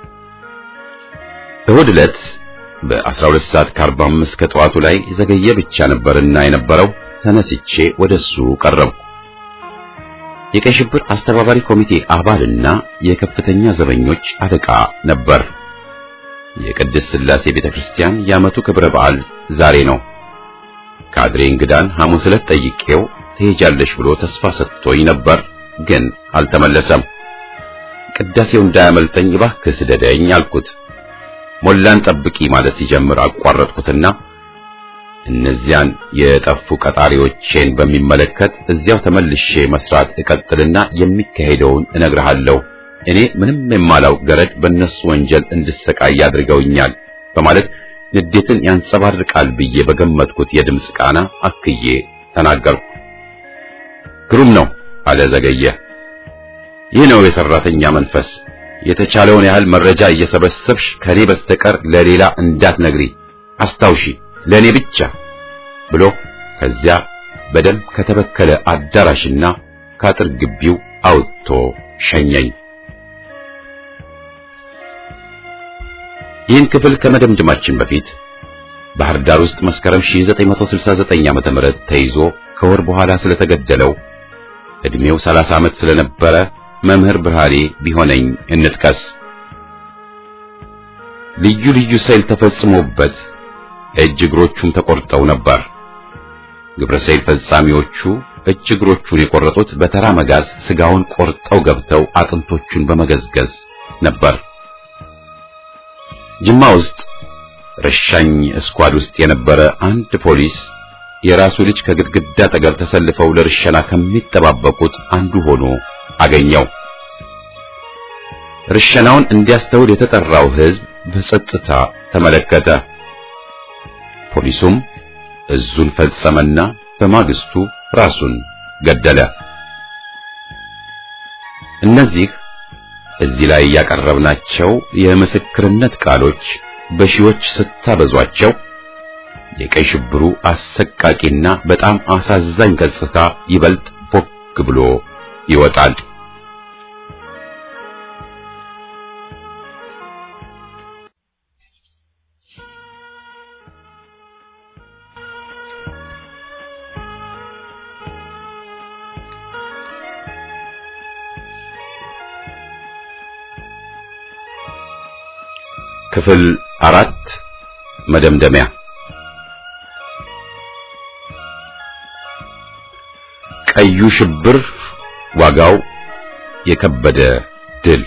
እሁድ ዕለት በ12 ሰዓት ከ45 ከጠዋቱ ላይ ዘገየ ብቻ ነበርና የነበረው ተነስቼ ወደሱ ቀረብኩ። የቀይ ሽብር አስተባባሪ ኮሚቴ አባልና የከፍተኛ ዘበኞች አለቃ ነበር። የቅድስት ሥላሴ ቤተክርስቲያን የዓመቱ ክብረ በዓል ዛሬ ነው። ካድሬ እንግዳን ሐሙስ ዕለት ጠይቄው ትሄጃለሽ ብሎ ተስፋ ሰጥቶኝ ነበር፣ ግን አልተመለሰም። ቅዳሴው እንዳያመልጠኝ እባክህ ስደደኝ አልኩት። ሞላን ጠብቂ ማለት ሲጀምር አቋረጥኩትና እነዚያን የጠፉ ቀጣሪዎቼን በሚመለከት እዚያው ተመልሼ መስራት እቀጥልና የሚካሄደውን እነግርሃለሁ። እኔ ምንም የማላውቅ ገረድ በእነሱ ወንጀል እንድሰቃይ አድርገውኛል በማለት ንዴትን ያንጸባርቃል ብዬ በገመትኩት የድምፅ ቃና አክዬ ተናገርኩ። ግሩም ነው አለ ዘገየ። ይህ ነው የሰራተኛ መንፈስ። የተቻለውን ያህል መረጃ እየሰበሰብሽ ከኔ በስተቀር ለሌላ እንዳትነግሪ አስታውሺ፣ ለኔ ብቻ ብሎ ከዚያ በደም ከተበከለ አዳራሽና ከአጥር ግቢው አውጥቶ ሸኘኝ። ይህን ክፍል ከመደምደማችን በፊት ባህር ዳር ውስጥ መስከረም 1969 ዓመተ ምህረት ተይዞ ከወር በኋላ ስለተገደለው እድሜው 30 ዓመት ስለነበረ መምህር ብርሃኔ ቢሆነኝ እንጥቀስ። ልዩ ልዩ ሰይል ተፈጽሞበት እጅ እግሮቹም ተቆርጠው ነበር። ግብረ ሰይል ፈጻሚዎቹ እጅ እግሮቹን የቆረጡት በተራ መጋዝ ስጋውን ቆርጠው ገብተው አጥንቶቹን በመገዝገዝ ነበር። ጅማ ውስጥ ረሻኝ ስኳድ ውስጥ የነበረ አንድ ፖሊስ የራሱ ልጅ ከግድግዳ አጠገብ ተሰልፈው ለርሸና ከሚጠባበቁት አንዱ ሆኖ አገኘው። ርሸናውን እንዲያስተውል የተጠራው ሕዝብ በጸጥታ ተመለከተ። ፖሊሱም እዙን ፈጸመና በማግስቱ ራሱን ገደለ። እነዚህ እዚህ ላይ ያቀረብናቸው የምስክርነት ቃሎች በሺዎች ስታበዟቸው የቀይ ሽብሩ አሰቃቂና በጣም አሳዛኝ ገጽታ ይበልጥ ቦግ ብሎ ይወጣል። ክፍል አራት መደምደሚያ ቀዩ ሽብር ዋጋው የከበደ ድል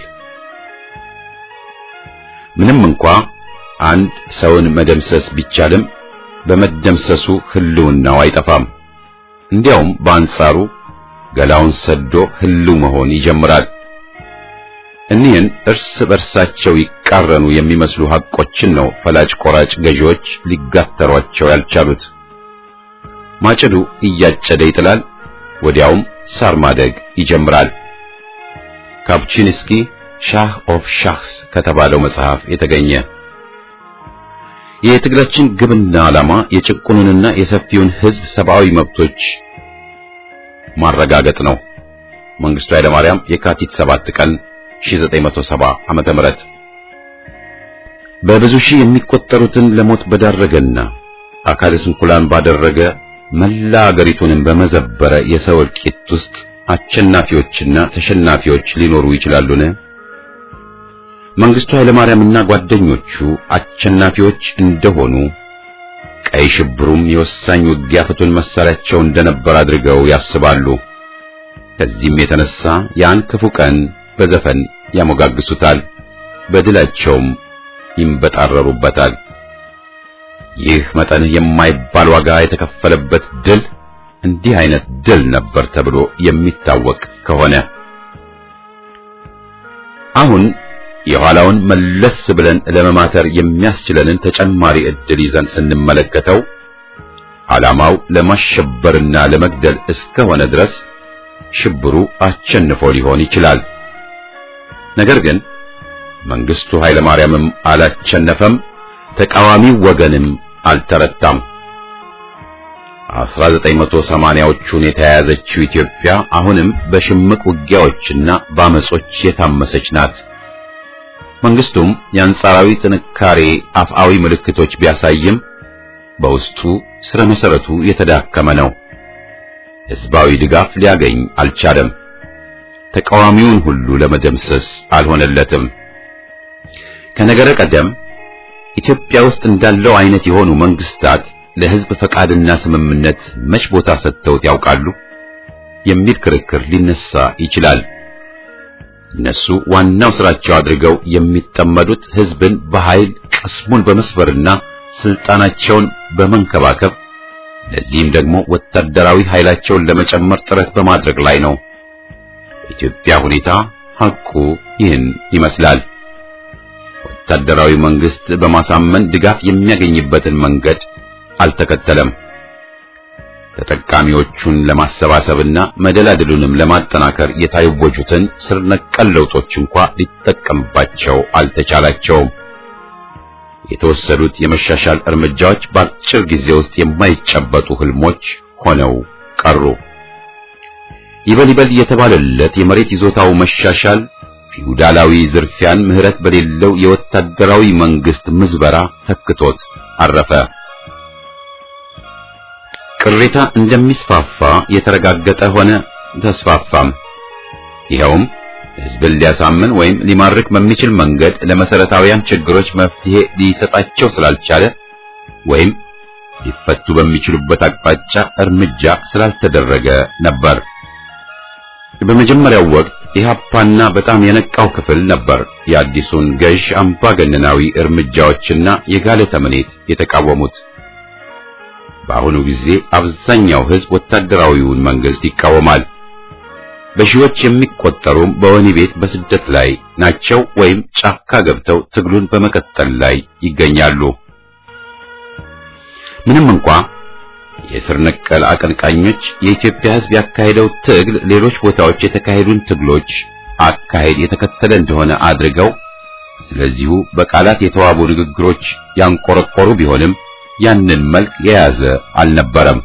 ምንም እንኳ አንድ ሰውን መደምሰስ ቢቻልም በመደምሰሱ ህልውናው አይጠፋም። እንዲያውም በአንጻሩ ገላውን ሰዶ ህልው መሆን ይጀምራል። እኒህን እርስ በርሳቸው ይቃረኑ የሚመስሉ ሐቆችን ነው ፈላጭ ቆራጭ ገዢዎች ሊጋተሯቸው ያልቻሉት። ማጭዱ እያጨደ ይጥላል፣ ወዲያውም ሳር ማደግ ይጀምራል። ካፕቺንስኪ ሻህ ኦፍ ሻህስ ከተባለው መጽሐፍ የተገኘ የትግላችን ግብና ዓላማ የጭቁኑንና የሰፊውን ህዝብ ሰብአዊ መብቶች ማረጋገጥ ነው። መንግስቱ ኃይለማርያም የካቲት 7 ቀን 1970 ዓመተ ምህረት በብዙ ሺህ የሚቆጠሩትን ለሞት በዳረገና አካለ ስንኩላን ባደረገ መላ አገሪቱንም በመዘበረ የሰው እልቂት ውስጥ አሸናፊዎችና ተሸናፊዎች ሊኖሩ ይችላሉን? መንግስቱ ኃይለማርያምና ጓደኞቹ አሸናፊዎች እንደሆኑ ቀይ ሽብሩም የወሳኝ ውጊያ ፍቱን መሳሪያቸው እንደነበር አድርገው ያስባሉ። ከዚህም የተነሳ ያን ክፉ ቀን በዘፈን ያሞጋግሱታል፣ በድላቸውም ይንበጣረሩበታል። ይህ መጠን የማይባል ዋጋ የተከፈለበት ድል እንዲህ አይነት ድል ነበር ተብሎ የሚታወቅ ከሆነ አሁን የኋላውን መለስ ብለን ለመማተር የሚያስችለንን ተጨማሪ ዕድል ይዘን ስንመለከተው ዓላማው ለማሸበርና ለመግደል እስከሆነ ድረስ ሽብሩ አሸንፎ ሊሆን ይችላል። ነገር ግን መንግስቱ ኃይለማርያምም አላቸነፈም፣ ተቃዋሚው ወገንም አልተረታም። 1980ዎቹን የተያያዘችው ኢትዮጵያ አሁንም በሽምቅ ውጊያዎችና በአመጾች የታመሰች ናት። መንግስቱም የአንጻራዊ ጥንካሬ አፍአዊ ምልክቶች ቢያሳይም በውስጡ ስረ መሰረቱ የተዳከመ ነው። ህዝባዊ ድጋፍ ሊያገኝ አልቻለም። ተቃዋሚውን ሁሉ ለመደምሰስ አልሆነለትም። ከነገረ ቀደም ኢትዮጵያ ውስጥ እንዳለው አይነት የሆኑ መንግስታት ለህዝብ ፈቃድና ስምምነት መች ቦታ ሰጥተውት ያውቃሉ የሚል ክርክር ሊነሳ ይችላል። እነሱ ዋናው ስራቸው አድርገው የሚጠመዱት ህዝብን በኃይል ቅስሙን በመስበርና ስልጣናቸውን በመንከባከብ ለዚህም ደግሞ ወታደራዊ ኃይላቸውን ለመጨመር ጥረት በማድረግ ላይ ነው። የኢትዮጵያ ሁኔታ ሐቁ ይህን ይመስላል። ወታደራዊ መንግስት በማሳመን ድጋፍ የሚያገኝበትን መንገድ አልተከተለም። ተጠቃሚዎቹን ለማሰባሰብና መደላድሉንም ለማጠናከር የታወጁትን ስር ነቀል ለውጦች እንኳ ሊጠቀምባቸው አልተቻላቸውም። የተወሰዱት የመሻሻል እርምጃዎች በአጭር ጊዜ ውስጥ የማይጨበጡ ህልሞች ሆነው ቀሩ። ይበል ይበል የተባለለት የመሬት ይዞታው መሻሻል ፊውዳላዊ ዝርፊያን ምህረት በሌለው የወታደራዊ መንግስት ምዝበራ ተክቶት አረፈ። ቅሬታ እንደሚስፋፋ የተረጋገጠ ሆነ፣ ተስፋፋም። ይኸውም ህዝብን ሊያሳምን ወይም ሊማርክ በሚችል መንገድ ለመሰረታዊያን ችግሮች መፍትሄ ሊሰጣቸው ስላልቻለ ወይም ሊፈቱ በሚችሉበት አቅጣጫ እርምጃ ስላልተደረገ ነበር። በመጀመሪያው ወቅት ኢህአፓና በጣም የነቃው ክፍል ነበር የአዲሱን ገዥ አምባገነናዊ እርምጃዎችና የጋለ ተምኔት የተቃወሙት። በአሁኑ ጊዜ አብዛኛው ህዝብ ወታደራዊውን መንግስት ይቃወማል። በሺዎች የሚቆጠሩም በወህኒ ቤት በስደት ላይ ናቸው ወይም ጫካ ገብተው ትግሉን በመቀጠል ላይ ይገኛሉ። ምንም እንኳ የስር ነቀል አቀንቃኞች የኢትዮጵያ ህዝብ ያካሄደው ትግል ሌሎች ቦታዎች የተካሄዱን ትግሎች አካሄድ የተከተለ እንደሆነ አድርገው ስለዚሁ በቃላት የተዋቡ ንግግሮች ያንቆረቆሩ ቢሆንም ያንን መልክ የያዘ አልነበረም።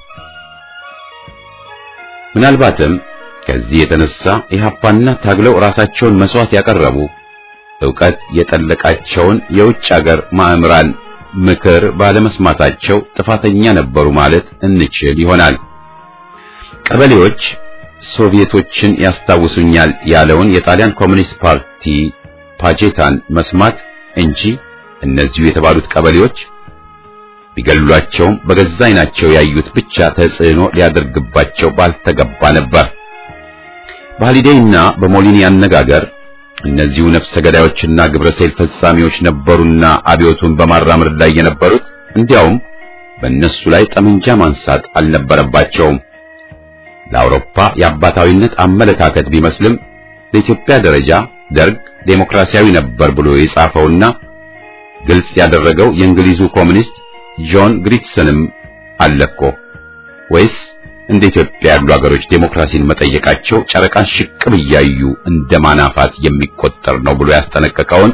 ምናልባትም ከዚህ የተነሳ ኢህአፓና ታግለው ራሳቸውን መስዋዕት ያቀረቡ ዕውቀት የጠለቃቸውን የውጭ አገር ማእምራን ምክር ባለመስማታቸው ጥፋተኛ ነበሩ ማለት እንችል ይሆናል። ቀበሌዎች ሶቪየቶችን ያስታውሱኛል ያለውን የጣሊያን ኮሚኒስት ፓርቲ ፓጄታን መስማት እንጂ እነዚሁ የተባሉት ቀበሌዎች ቢገሏቸውም በገዛ ዓይናቸው ያዩት ብቻ ተጽዕኖ ሊያደርግባቸው ባልተገባ ነበር። በሃሊዴይና በሞሊኒ አነጋገር እነዚሁ ነፍሰ ገዳዮችና ግብረ ሰይል ፈጻሚዎች ነበሩና አብዮቱን በማራመድ ላይ የነበሩት እንዲያውም በእነሱ ላይ ጠመንጃ ማንሳት አልነበረባቸውም። ለአውሮፓ የአባታዊነት አመለካከት ቢመስልም ለኢትዮጵያ ደረጃ ደርግ ዴሞክራሲያዊ ነበር ብሎ የጻፈውና ግልጽ ያደረገው የእንግሊዙ ኮሚኒስት ጆን ግሪትሰንም አለኮ ወይስ እንደ ኢትዮጵያ ያሉ ሀገሮች ዴሞክራሲን መጠየቃቸው ጨረቃን ሽቅብ እያዩ እንደ ማናፋት የሚቆጠር ነው ብሎ ያስጠነቀቀውን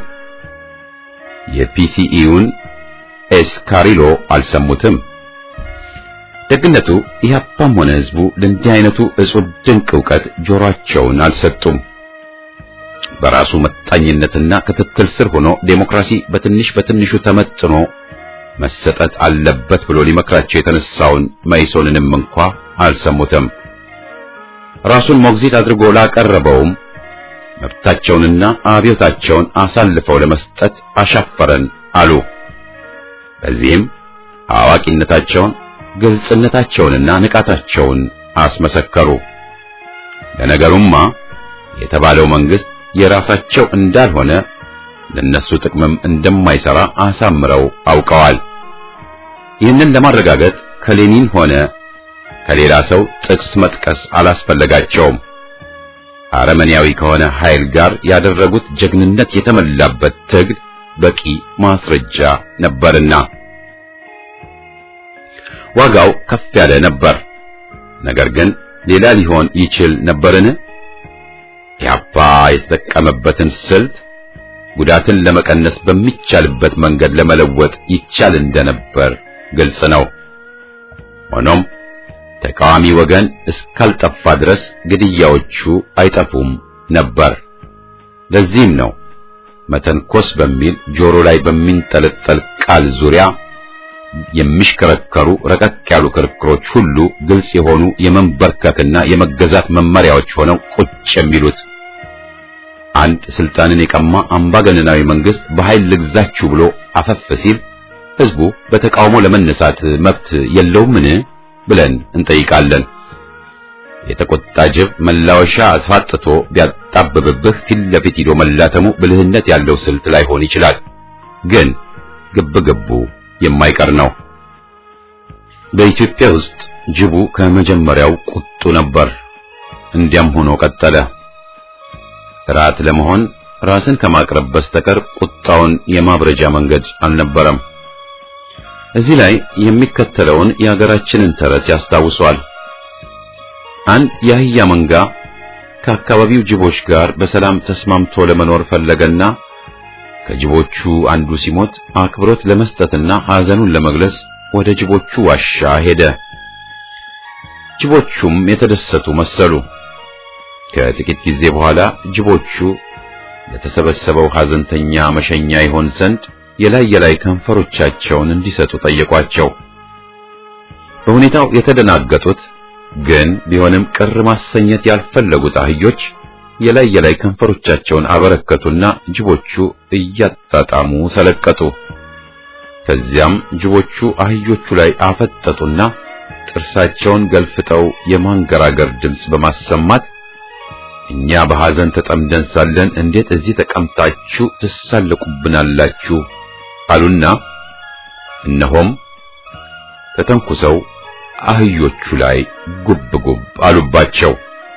የፒሲኢውን ኤስካሪሎ አልሰሙትም። ደግነቱ ኢህአፓም ሆነ ህዝቡ ለእንዲህ አይነቱ እጹብ ድንቅ ዕውቀት ጆሮአቸውን አልሰጡም። በራሱ መጣኝነትና ክትትል ስር ሆኖ ዴሞክራሲ በትንሽ በትንሹ ተመጥኖ መሰጠት አለበት ብሎ ሊመክራቸው የተነሳውን መይሶንንም እንኳ አልሰሙትም። ራሱን ሞግዚት አድርጎ ላቀረበውም መብታቸውንና አብዮታቸውን አሳልፈው ለመስጠት አሻፈረን አሉ። በዚህም አዋቂነታቸውን፣ ግልጽነታቸውንና ንቃታቸውን አስመሰከሩ። ለነገሩማ የተባለው መንግስት የራሳቸው እንዳልሆነ ለነሱ ጥቅምም እንደማይሰራ አሳምረው አውቀዋል። ይህንን ለማረጋገጥ ከሌኒን ሆነ ከሌላ ሰው ጥቅስ መጥቀስ አላስፈለጋቸውም። አረመኔያዊ ከሆነ ኃይል ጋር ያደረጉት ጀግንነት የተመላበት ትግል በቂ ማስረጃ ነበርና ዋጋው ከፍ ያለ ነበር። ነገር ግን ሌላ ሊሆን ይችል ነበርን? ኢህአፓ የተጠቀመበትን ስልት ጉዳትን ለመቀነስ በሚቻልበት መንገድ ለመለወጥ ይቻል እንደነበር ግልጽ ነው። ሆኖም ተቃዋሚ ወገን እስካልጠፋ ድረስ ግድያዎቹ አይጠፉም ነበር። ለዚህም ነው መተንኮስ በሚል ጆሮ ላይ በሚንጠለጠል ቃል ዙሪያ የሚሽከረከሩ ረቀቅ ያሉ ክርክሮች ሁሉ ግልጽ የሆኑ የመንበርከክና የመገዛት መመሪያዎች ሆነው ቁጭ የሚሉት። አንድ ስልጣንን የቀማ አምባገነናዊ መንግስት በኃይል ልግዛችሁ ብሎ አፈፍ ሲል ህዝቡ በተቃውሞ ለመነሳት መብት የለውምን ብለን እንጠይቃለን። የተቆጣ ጅብ መላወሻ አስፋጥቶ ቢያጣብብብህ ፊት ለፊት ሂዶ መላተሙ ብልህነት ያለው ስልት ላይሆን ይችላል። ግን ግብ ግቡ የማይቀር ነው። በኢትዮጵያ ውስጥ ጅቡ ከመጀመሪያው ቁጡ ነበር። እንዲያም ሆኖ ቀጠለ። ራት ለመሆን ራስን ከማቅረብ በስተቀር ቁጣውን የማብረጃ መንገድ አልነበረም። እዚህ ላይ የሚከተለውን የሀገራችንን ተረት ያስታውሷል። አንድ የአህያ መንጋ ከአካባቢው ጅቦች ጋር በሰላም ተስማምቶ ለመኖር ፈለገና ከጅቦቹ አንዱ ሲሞት አክብሮት ለመስጠትና ሐዘኑን ለመግለጽ ወደ ጅቦቹ ዋሻ ሄደ። ጅቦቹም የተደሰቱ መሰሉ። ከጥቂት ጊዜ በኋላ ጅቦቹ ለተሰበሰበው ሐዘንተኛ መሸኛ ይሆን ዘንድ የላይ የላይ ከንፈሮቻቸውን እንዲሰጡ ጠየቋቸው። በሁኔታው የተደናገጡት ግን ቢሆንም ቅር ማሰኘት ያልፈለጉት አህዮች የላይ የላይ ከንፈሮቻቸውን አበረከቱና ጅቦቹ እያጣጣሙ ሰለቀጡ። ከዚያም ጅቦቹ አህዮቹ ላይ አፈጠጡና ጥርሳቸውን ገልፍጠው የማንገራገር ድምፅ በማሰማት እኛ በሐዘን ተጠምደን ሳለን እንዴት እዚህ ተቀምጣችሁ ትሳለቁብናላችሁ? አሉና እነሆም ተተንኩሰው አህዮቹ ላይ ጉብ ጉብ አሉባቸው።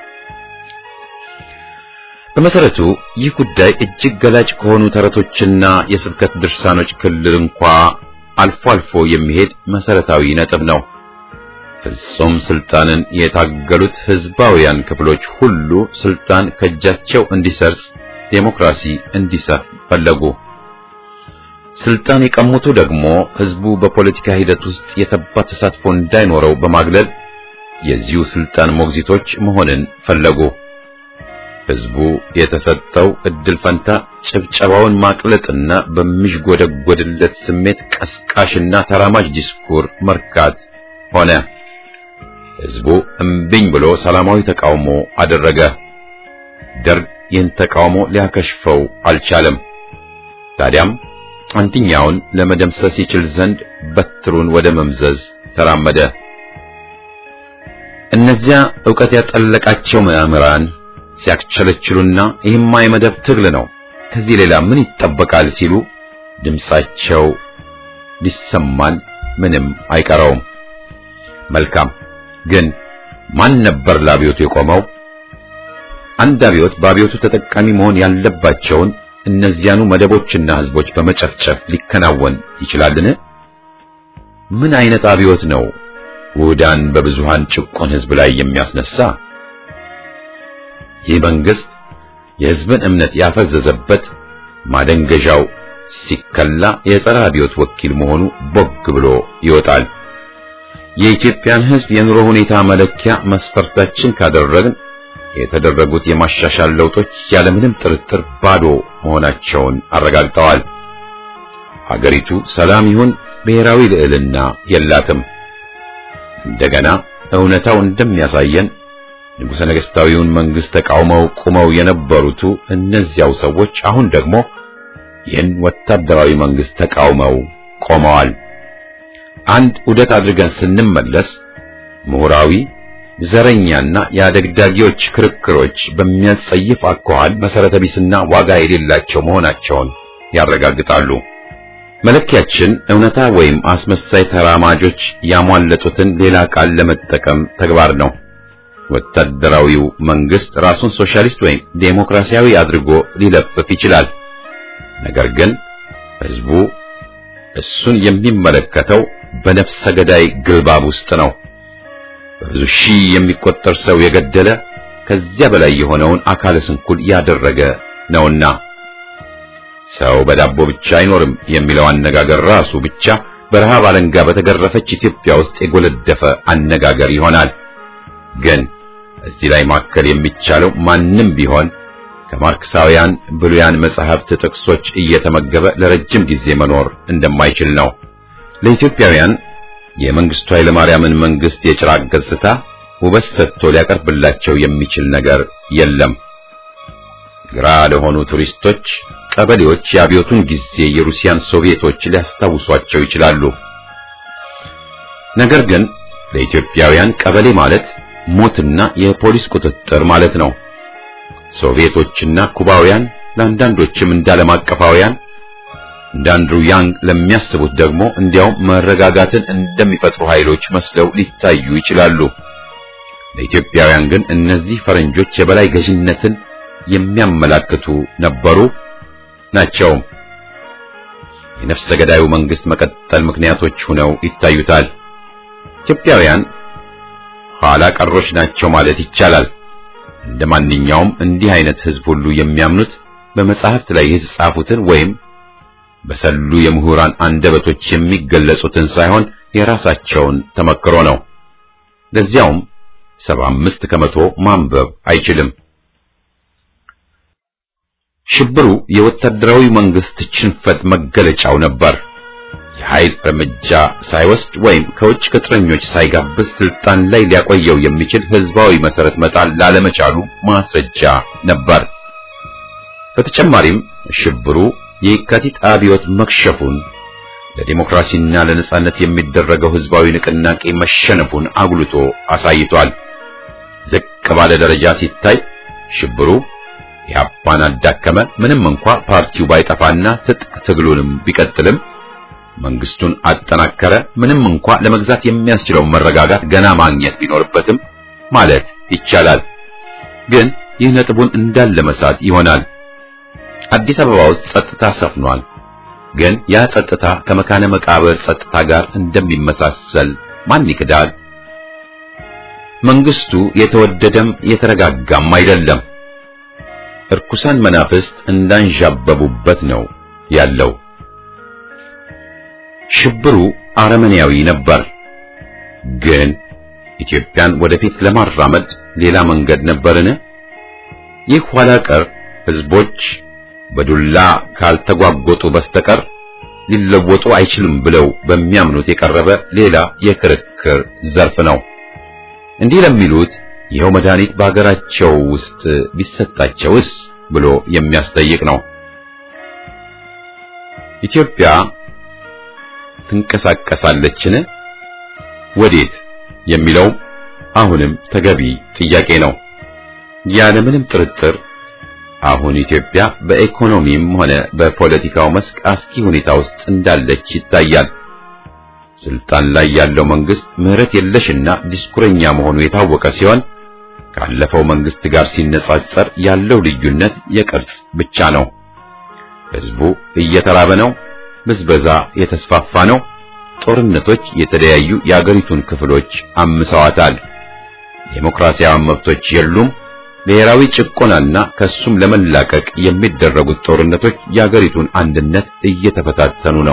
በመሰረቱ ይህ ጉዳይ እጅግ ገላጭ ከሆኑ ተረቶችና የስብከት ድርሳኖች ክልል እንኳ አልፎ አልፎ የሚሄድ መሰረታዊ ነጥብ ነው። ፍጹም ስልጣንን የታገሉት ህዝባውያን ክፍሎች ሁሉ ስልጣን ከእጃቸው እንዲሰርጽ፣ ዴሞክራሲ እንዲሰፍ ፈለጉ። ስልጣን የቀሙቱ ደግሞ ህዝቡ በፖለቲካ ሂደት ውስጥ የተባ ተሳትፎ እንዳይኖረው በማግለል የዚሁ ስልጣን ሞግዚቶች መሆንን ፈለጉ። ህዝቡ የተሰጠው እድል ፈንታ ጭብጨባውን ማቅለጥና በሚዥጎደጎድለት ስሜት ቀስቃሽና ተራማጅ ዲስኩር መርካት ሆነ። ህዝቡ እምቢኝ ብሎ ሰላማዊ ተቃውሞ አደረገ። ደርግ ይህን ተቃውሞ ሊያከሽፈው አልቻለም። ታዲያም አንድኛውን ለመደምሰስ ይችል ዘንድ በትሩን ወደ መምዘዝ ተራመደ። እነዚያ ዕውቀት ያጠለቃቸው ምዕምራን ሲያክቸለችሉና ይህማ የመደብ ትግል ነው፣ ከዚህ ሌላ ምን ይጠበቃል ሲሉ ድምጻቸው ሊሰማን ምንም አይቀረውም። መልካም ግን ማን ነበር ለአብዮቱ የቆመው? አንድ አብዮት በአብዮቱ ተጠቃሚ መሆን ያለባቸውን እነዚያኑ መደቦችና ህዝቦች በመጨፍጨፍ ሊከናወን ይችላልን? ምን አይነት አብዮት ነው ውህዳን በብዙሃን ጭቁን ህዝብ ላይ የሚያስነሳ? ይህ መንግስት የህዝብን እምነት ያፈዘዘበት ማደንገዣው ሲከላ የጸረ አብዮት ወኪል መሆኑ ቦግ ብሎ ይወጣል። የኢትዮጵያን ህዝብ የኑሮ ሁኔታ መለኪያ መስፈርታችን ካደረግን የተደረጉት የማሻሻል ለውጦች ያለምንም ጥርጥር ባዶ መሆናቸውን አረጋግጠዋል። ሀገሪቱ ሰላም ይሁን ብሔራዊ ልዕልና የላትም። እንደገና እውነታው እንደሚያሳየን ንጉሠ ነገሥታዊውን መንግስት ተቃውመው ቁመው የነበሩቱ እነዚያው ሰዎች አሁን ደግሞ ይህን ወታደራዊ መንግስት ተቃውመው ቆመዋል። አንድ ውደት አድርገን ስንመለስ ምሁራዊ ዘረኛና የአደግዳጊዎች ክርክሮች በሚያጸይፍ አኳኋን መሰረተ ቢስና ዋጋ የሌላቸው መሆናቸውን ያረጋግጣሉ። መለኪያችን እውነታ ወይም አስመሳይ ተራማጆች ያሟለጡትን ሌላ ቃል ለመጠቀም ተግባር ነው። ወታደራዊው መንግስት ራሱን ሶሻሊስት ወይም ዴሞክራሲያዊ አድርጎ ሊለፍፍ ይችላል። ነገር ግን ህዝቡ እሱን የሚመለከተው በነፍሰ ገዳይ ግልባብ ውስጥ ነው። በብዙ ሺህ የሚቆጠር ሰው የገደለ ከዚያ በላይ የሆነውን አካለ ስንኩል ያደረገ ነውና። ሰው በዳቦ ብቻ አይኖርም የሚለው አነጋገር ራሱ ብቻ በረሃብ አለንጋ በተገረፈች ኢትዮጵያ ውስጥ የጎለደፈ አነጋገር ይሆናል። ግን እዚህ ላይ ማከል የሚቻለው ማንም ቢሆን ከማርክሳውያን ብሉያን መጻሕፍት ጥቅሶች እየተመገበ ለረጅም ጊዜ መኖር እንደማይችል ነው። ለኢትዮጵያውያን የመንግስቱ ኃይለማርያምን መንግስት የጭራቅ ገጽታ ውበት ሰጥቶ ሊያቀርብላቸው የሚችል ነገር የለም። ግራ ለሆኑ ቱሪስቶች ቀበሌዎች የአብዮቱን ጊዜ የሩሲያን ሶቪየቶች ሊያስታውሷቸው ይችላሉ። ነገር ግን ለኢትዮጵያውያን ቀበሌ ማለት ሞትና የፖሊስ ቁጥጥር ማለት ነው። ሶቪየቶችና ኩባውያን ለአንዳንዶችም እንደ ዓለም አቀፋውያን እንደ አንድሩ ያንግ ለሚያስቡት ደግሞ እንዲያውም መረጋጋትን እንደሚፈጥሩ ኃይሎች መስለው ሊታዩ ይችላሉ። ለኢትዮጵያውያን ግን እነዚህ ፈረንጆች የበላይ ገዥነትን የሚያመላክቱ ነበሩ ናቸው። የነፍሰ ገዳዩ መንግስት መቀጠል ምክንያቶች ሆነው ይታዩታል። ኢትዮጵያውያን ኋላ ቀሮች ናቸው ማለት ይቻላል። እንደ ማንኛውም እንዲህ አይነት ህዝብ ሁሉ የሚያምኑት በመጻሕፍት ላይ የተጻፉትን ወይም በሰሉ የምሁራን አንደበቶች የሚገለጹትን ሳይሆን የራሳቸውን ተመክሮ ነው። ለዚያውም ሰባ አምስት ከመቶ ማንበብ አይችልም። ሽብሩ የወታደራዊ መንግስት ሽንፈት መገለጫው ነበር። የኃይል እርምጃ ሳይወስድ ወይም ከውጭ ቅጥረኞች ሳይጋብዝ ስልጣን ላይ ሊያቆየው የሚችል ህዝባዊ መሰረት መጣል ላለመቻሉ ማስረጃ ነበር። በተጨማሪም ሽብሩ የየካቲት አብዮት መክሸፉን ለዲሞክራሲና ለነጻነት የሚደረገው ህዝባዊ ንቅናቄ መሸነፉን አጉልቶ አሳይቷል። ዝቅ ባለ ደረጃ ሲታይ ሽብሩ ኢህአፓን አዳከመ። ምንም እንኳ ፓርቲው ባይጠፋና ትጥቅ ትግሉንም ቢቀጥልም መንግስቱን አጠናከረ። ምንም እንኳ ለመግዛት የሚያስችለውን መረጋጋት ገና ማግኘት ቢኖርበትም ማለት ይቻላል። ግን ይህ ነጥቡን እንዳለ መሳት ይሆናል። አዲስ አበባ ውስጥ ጸጥታ ሰፍኗል። ግን ያ ጸጥታ ከመካነ መቃብር ጸጥታ ጋር እንደሚመሳሰል ማን ይክዳል? መንግስቱ የተወደደም የተረጋጋም አይደለም። እርኩሳን መናፍስት እንዳንዣበቡበት ነው ያለው። ሽብሩ አረመኔያዊ ነበር። ግን ኢትዮጵያን ወደፊት ለማራመድ ሌላ መንገድ ነበርን? ይህ ኋላ ቀር ህዝቦች በዱላ ካልተጓጎጡ በስተቀር ሊለወጡ አይችልም ብለው በሚያምኑት የቀረበ ሌላ የክርክር ዘርፍ ነው። እንዲህ ለሚሉት ይኸው መድኃኒት በሀገራቸው ውስጥ ቢሰጣቸውስ ብሎ የሚያስጠይቅ ነው። ኢትዮጵያ ትንቀሳቀሳለችን? ወዴት የሚለው አሁንም ተገቢ ጥያቄ ነው። ያለምንም ጥርጥር አሁን ኢትዮጵያ በኢኮኖሚም ሆነ በፖለቲካው መስክ አስኪ ሁኔታ ውስጥ እንዳለች ይታያል። ስልጣን ላይ ያለው መንግስት ምህረት የለሽና ዲስኩረኛ መሆኑ የታወቀ ሲሆን ካለፈው መንግስት ጋር ሲነጻጸር ያለው ልዩነት የቅርጽ ብቻ ነው። ህዝቡ እየተራበ ነው። ብዝበዛ የተስፋፋ ነው። ጦርነቶች የተለያዩ የአገሪቱን ክፍሎች አምሰዋታል። ዴሞክራሲያዊ መብቶች የሉም። ብሔራዊ ጭቆናና ከሱም ለመላቀቅ የሚደረጉት ጦርነቶች የአገሪቱን አንድነት እየተፈታተኑ ነው።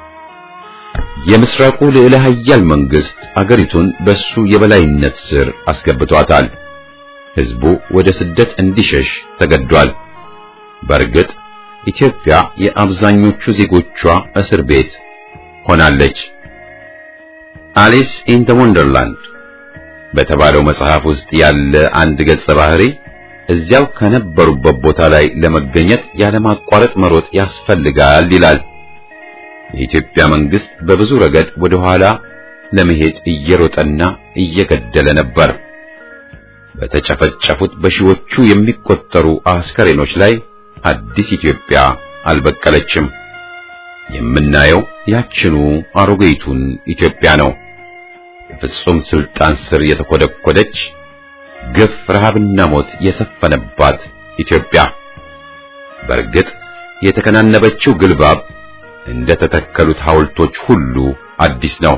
የምስራቁ ልዕለ ኃያል መንግስት አገሪቱን በሱ የበላይነት ስር አስገብቷታል። ህዝቡ ወደ ስደት እንዲሸሽ ተገዷል። በእርግጥ ኢትዮጵያ የአብዛኞቹ ዜጎቿ እስር ቤት ሆናለች። አሊስ ኢን ዘ ወንደርላንድ በተባለው መጽሐፍ ውስጥ ያለ አንድ ገጸ ባህሪ እዚያው ከነበሩበት ቦታ ላይ ለመገኘት ያለማቋረጥ መሮጥ ያስፈልጋል ይላል። የኢትዮጵያ መንግስት በብዙ ረገድ ወደ ኋላ ለመሄድ እየሮጠና እየገደለ ነበር። በተጨፈጨፉት በሺዎቹ የሚቆጠሩ አስከሬኖች ላይ አዲስ ኢትዮጵያ አልበቀለችም። የምናየው ያችኑ አሮጌይቱን ኢትዮጵያ ነው። በፍጹም ስልጣን ስር የተኮደኮደች ግፍ፣ ረሃብና ሞት የሰፈነባት ኢትዮጵያ። በእርግጥ የተከናነበችው ግልባብ እንደ ተተከሉት ሐውልቶች ሁሉ አዲስ ነው።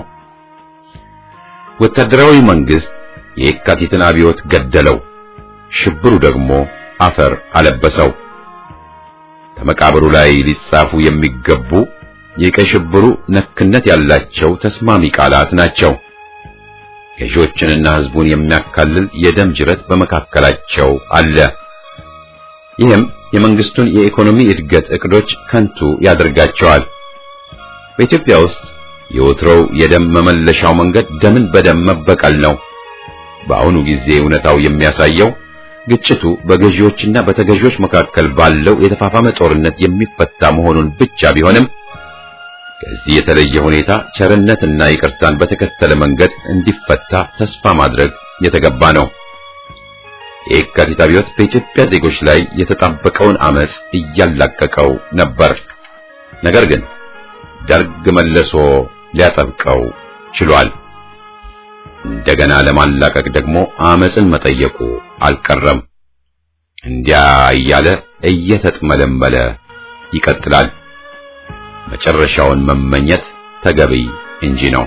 ወታደራዊ መንግስት የየካቲትን አብዮት ገደለው፣ ሽብሩ ደግሞ አፈር አለበሰው። ከመቃብሩ ላይ ሊጻፉ የሚገቡ የቀይ ሽብሩ ነክነት ያላቸው ተስማሚ ቃላት ናቸው። ገዢዎችንና ሕዝቡን የሚያካልል የደም ጅረት በመካከላቸው አለ። ይህም የመንግስቱን የኢኮኖሚ እድገት እቅዶች ከንቱ ያደርጋቸዋል። በኢትዮጵያ ውስጥ የወትሮው የደም መመለሻው መንገድ ደምን በደም መበቀል ነው። በአሁኑ ጊዜ እውነታው የሚያሳየው ግጭቱ በገዢዎችና በተገዢዎች መካከል ባለው የተፋፋመ ጦርነት የሚፈታ መሆኑን ብቻ ቢሆንም ከዚህ የተለየ ሁኔታ ቸርነትና ይቅርታን በተከተለ መንገድ እንዲፈታ ተስፋ ማድረግ የተገባ ነው። የየካቲት አብዮት በኢትዮጵያ ዜጎች ላይ የተጣበቀውን አመጽ እያላቀቀው ነበር። ነገር ግን ደርግ መልሶ ሊያጠብቀው ችሏል። እንደገና ለማላቀቅ ደግሞ አመጽን መጠየቁ አልቀረም። እንዲያ እያለ እየተጥመለመለ ይቀጥላል። መጨረሻውን መመኘት ተገቢ እንጂ ነው።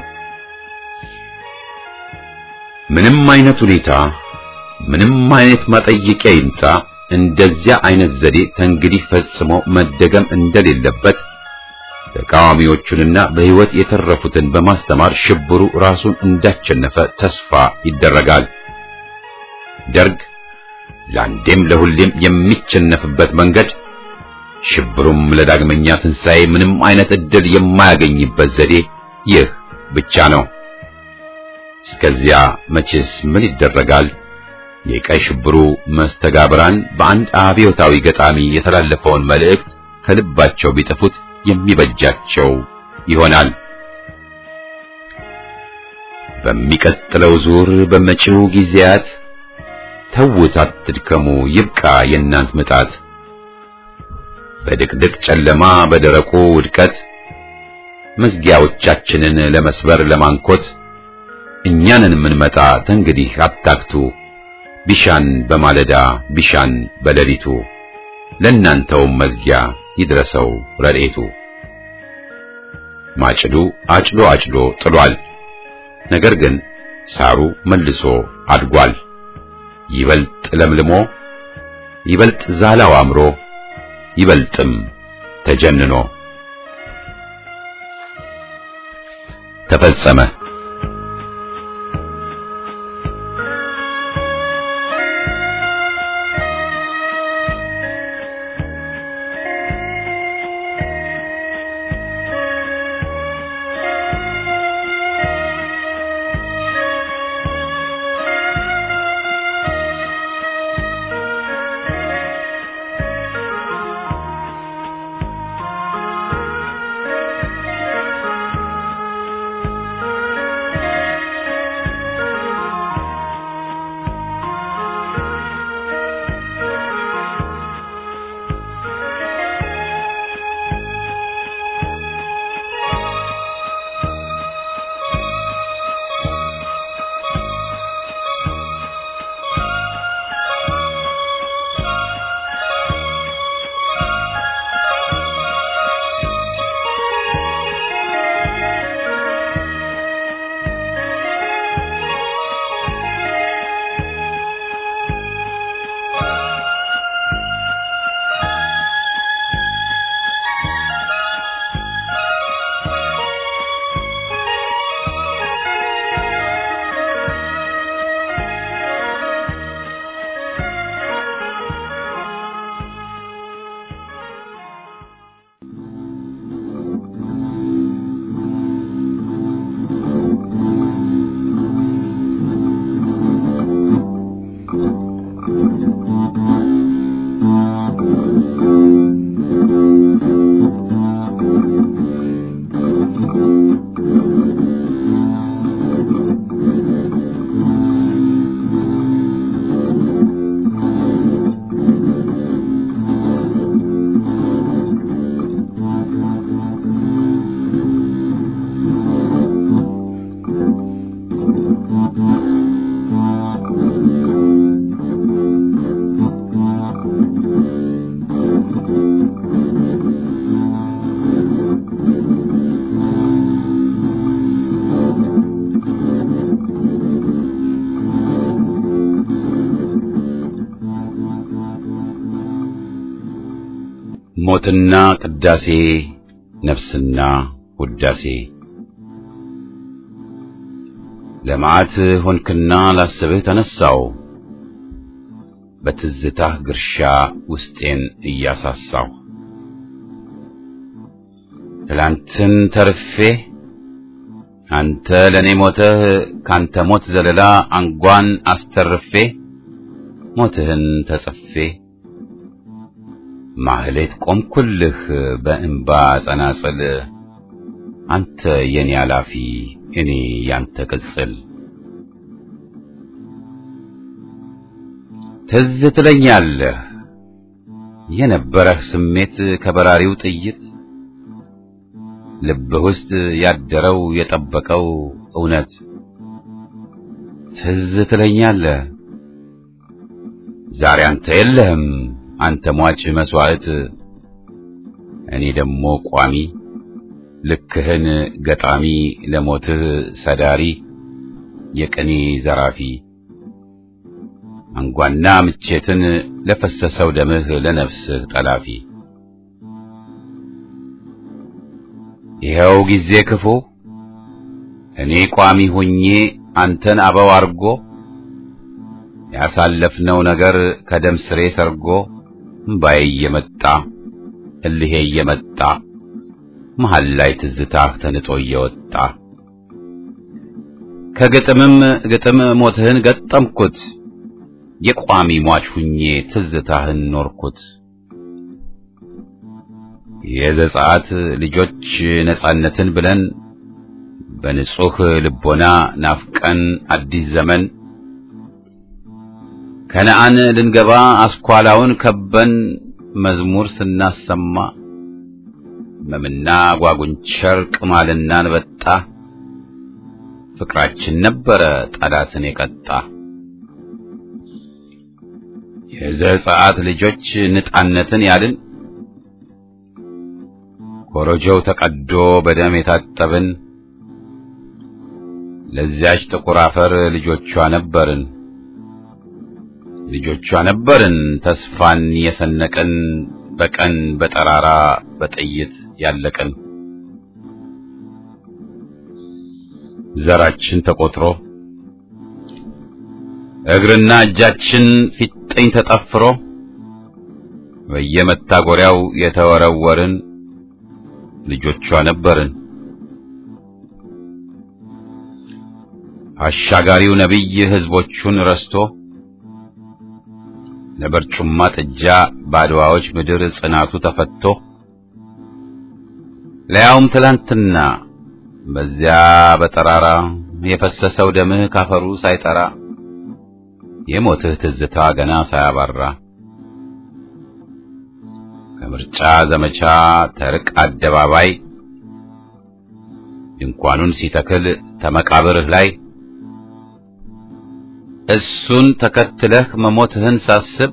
ምንም አይነት ሁኔታ፣ ምንም አይነት ማጠየቂያ ይምጣ፣ እንደዚያ አይነት ዘዴ ተንግዲህ ፈጽሞ መደገም እንደሌለበት ተቃዋሚዎቹንና በሕይወት የተረፉትን በማስተማር ሽብሩ ራሱን እንዳቸነፈ ተስፋ ይደረጋል። ደርግ ለአንዴም ለሁሌም የሚቸነፍበት መንገድ ሽብሩም ለዳግመኛ ትንሣኤ ምንም አይነት ዕድል የማያገኝበት ዘዴ ይህ ብቻ ነው። እስከዚያ መቼስ ምን ይደረጋል? የቀይ ሽብሩ መስተጋብራን በአንድ አብዮታዊ ገጣሚ የተላለፈውን መልእክት ከልባቸው ቢጥፉት የሚበጃቸው ይሆናል። በሚቀጥለው ዙር በመጪው ጊዜያት ተውት፣ አትድከሙ፣ ይብቃ የእናንት ምጣት። በድቅድቅ ጨለማ በደረቁ ውድቀት መዝጊያዎቻችንን ለመስበር ለማንኮት እኛንን የምንመጣ ተንግዲህ አታክቱ። ቢሻን በማለዳ ቢሻን በሌሊቱ ለእናንተውም መዝጊያ ይድረሰው ረድኤቱ። ማጭዱ አጭዶ አጭዶ ጥሏል። ነገር ግን ሳሩ መልሶ አድጓል። ይበልጥ ለምልሞ ይበልጥ ዛላው አምሮ ይበልጥም ተጀንኖ ተፈጸመ። ሞትና ቅዳሴ ነፍስና ውዳሴ ለመዓት ሆንክና ላስብህ ተነሳው በትዝታህ ግርሻ ውስጤን እያሳሳው ትላንትን ተርፌ አንተ ለኔ ሞተህ ካንተ ሞት ዘለላ አንጓን አስተርፌ ሞትህን ተጽፌ ማህሌት ቆምኩልህ በእንባ ጸናጽል አንተ የኔ አላፊ እኔ ያንተ ቅጽል ትዝ ትለኛለህ የነበረህ ስሜት ከበራሪው ጥይት ልብህ ውስጥ ያደረው የጠበቀው እውነት ትዝ ትለኛለህ ዛሬ አንተ የለህም አንተ ሟች መስዋዕት እኔ ደግሞ ቋሚ ልክህን ገጣሚ ለሞትህ ሰዳሪ የቅኔ ዘራፊ አንጓና ምቼትን ለፈሰሰው ደምህ ለነፍስህ ጠላፊ ይኸው ጊዜ ክፉ እኔ ቋሚ ሆኜ አንተን አበው አርጎ ያሳለፍነው ነገር ከደም ስሬ ሰርጎ እምባዬ እየመጣ እልሄ እየመጣ መሃል ላይ ትዝታህ ተንጦ እየወጣ ከግጥምም ግጥም ሞትህን ገጠምኩት የቋሚ ሟች ሁኜ ትዝታህን ኖርኩት የዘጸአት ልጆች ነጻነትን ብለን በንጹህ ልቦና ናፍቀን አዲስ ዘመን ከነአን ልንገባ አስኳላውን ከበን መዝሙር ስናሰማ መምና ጓጉንቸር ቅማልና አንበጣ ፍቅራችን ነበረ ጠላትን የቀጣ የዘጸአት ልጆች ነጻነትን ያልን ኮረጆው ተቀዶ በደም የታጠብን ለዚያች ጥቁር አፈር ልጆቿ ነበርን ልጆቿ ነበርን ተስፋን የሰነቅን በቀን በጠራራ በጥይት ያለቅን ዘራችን ተቆጥሮ እግርና እጃችን ፊጥኝ ተጠፍሮ በየመታጎሪያው የተወረወርን ልጆቿ ነበርን። አሻጋሪው ነቢይ ሕዝቦቹን ረስቶ ለበርጩማ ጥጃ ባድዋዎች ምድር ጽናቱ ተፈቶ ለያውም ትላንትና በዚያ በጠራራ የፈሰሰው ደምህ ካፈሩ ሳይጠራ የሞትህ ትዝታ ገና ሳያባራ ከምርጫ ዘመቻ ተርቅ አደባባይ ድንኳኑን ሲተክል ተመቃብርህ ላይ እሱን ተከትለህ መሞትህን ሳስብ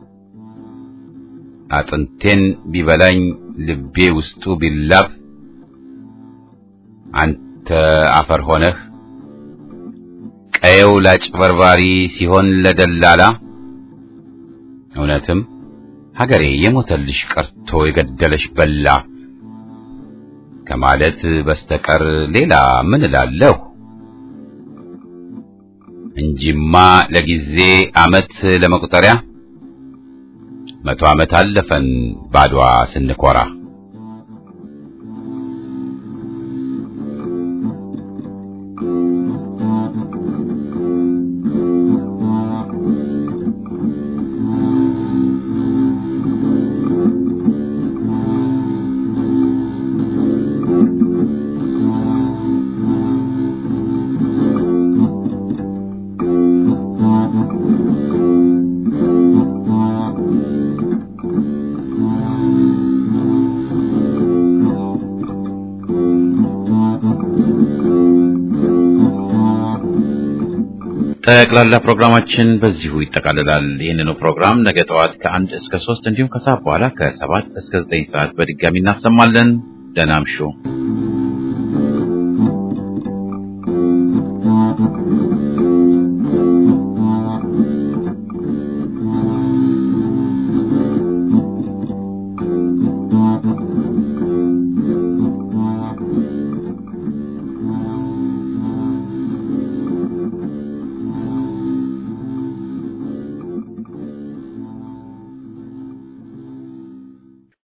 አጥንቴን ቢበላኝ ልቤ ውስጡ ቢላብ አንተ አፈር ሆነህ ቀየው ላጭበርባሪ ሲሆን ለደላላ እውነትም ሀገሬ የሞተልሽ ቀርቶ የገደለሽ በላ ከማለት በስተቀር ሌላ ምን እላለሁ? እንጂማ ለጊዜ ዓመት ለመቁጠሪያ መቶ ዓመት አለፈን ባድዋ ስንኮራ። ጠቅላላ ፕሮግራማችን በዚሁ ይጠቃልላል። ይህንኑ ፕሮግራም ነገ ጠዋት ከአንድ እስከ ሶስት እንዲሁም ከሰዓት በኋላ ከሰባት እስከ ዘጠኝ ሰዓት በድጋሚ እናሰማለን። ደህና እምሹ።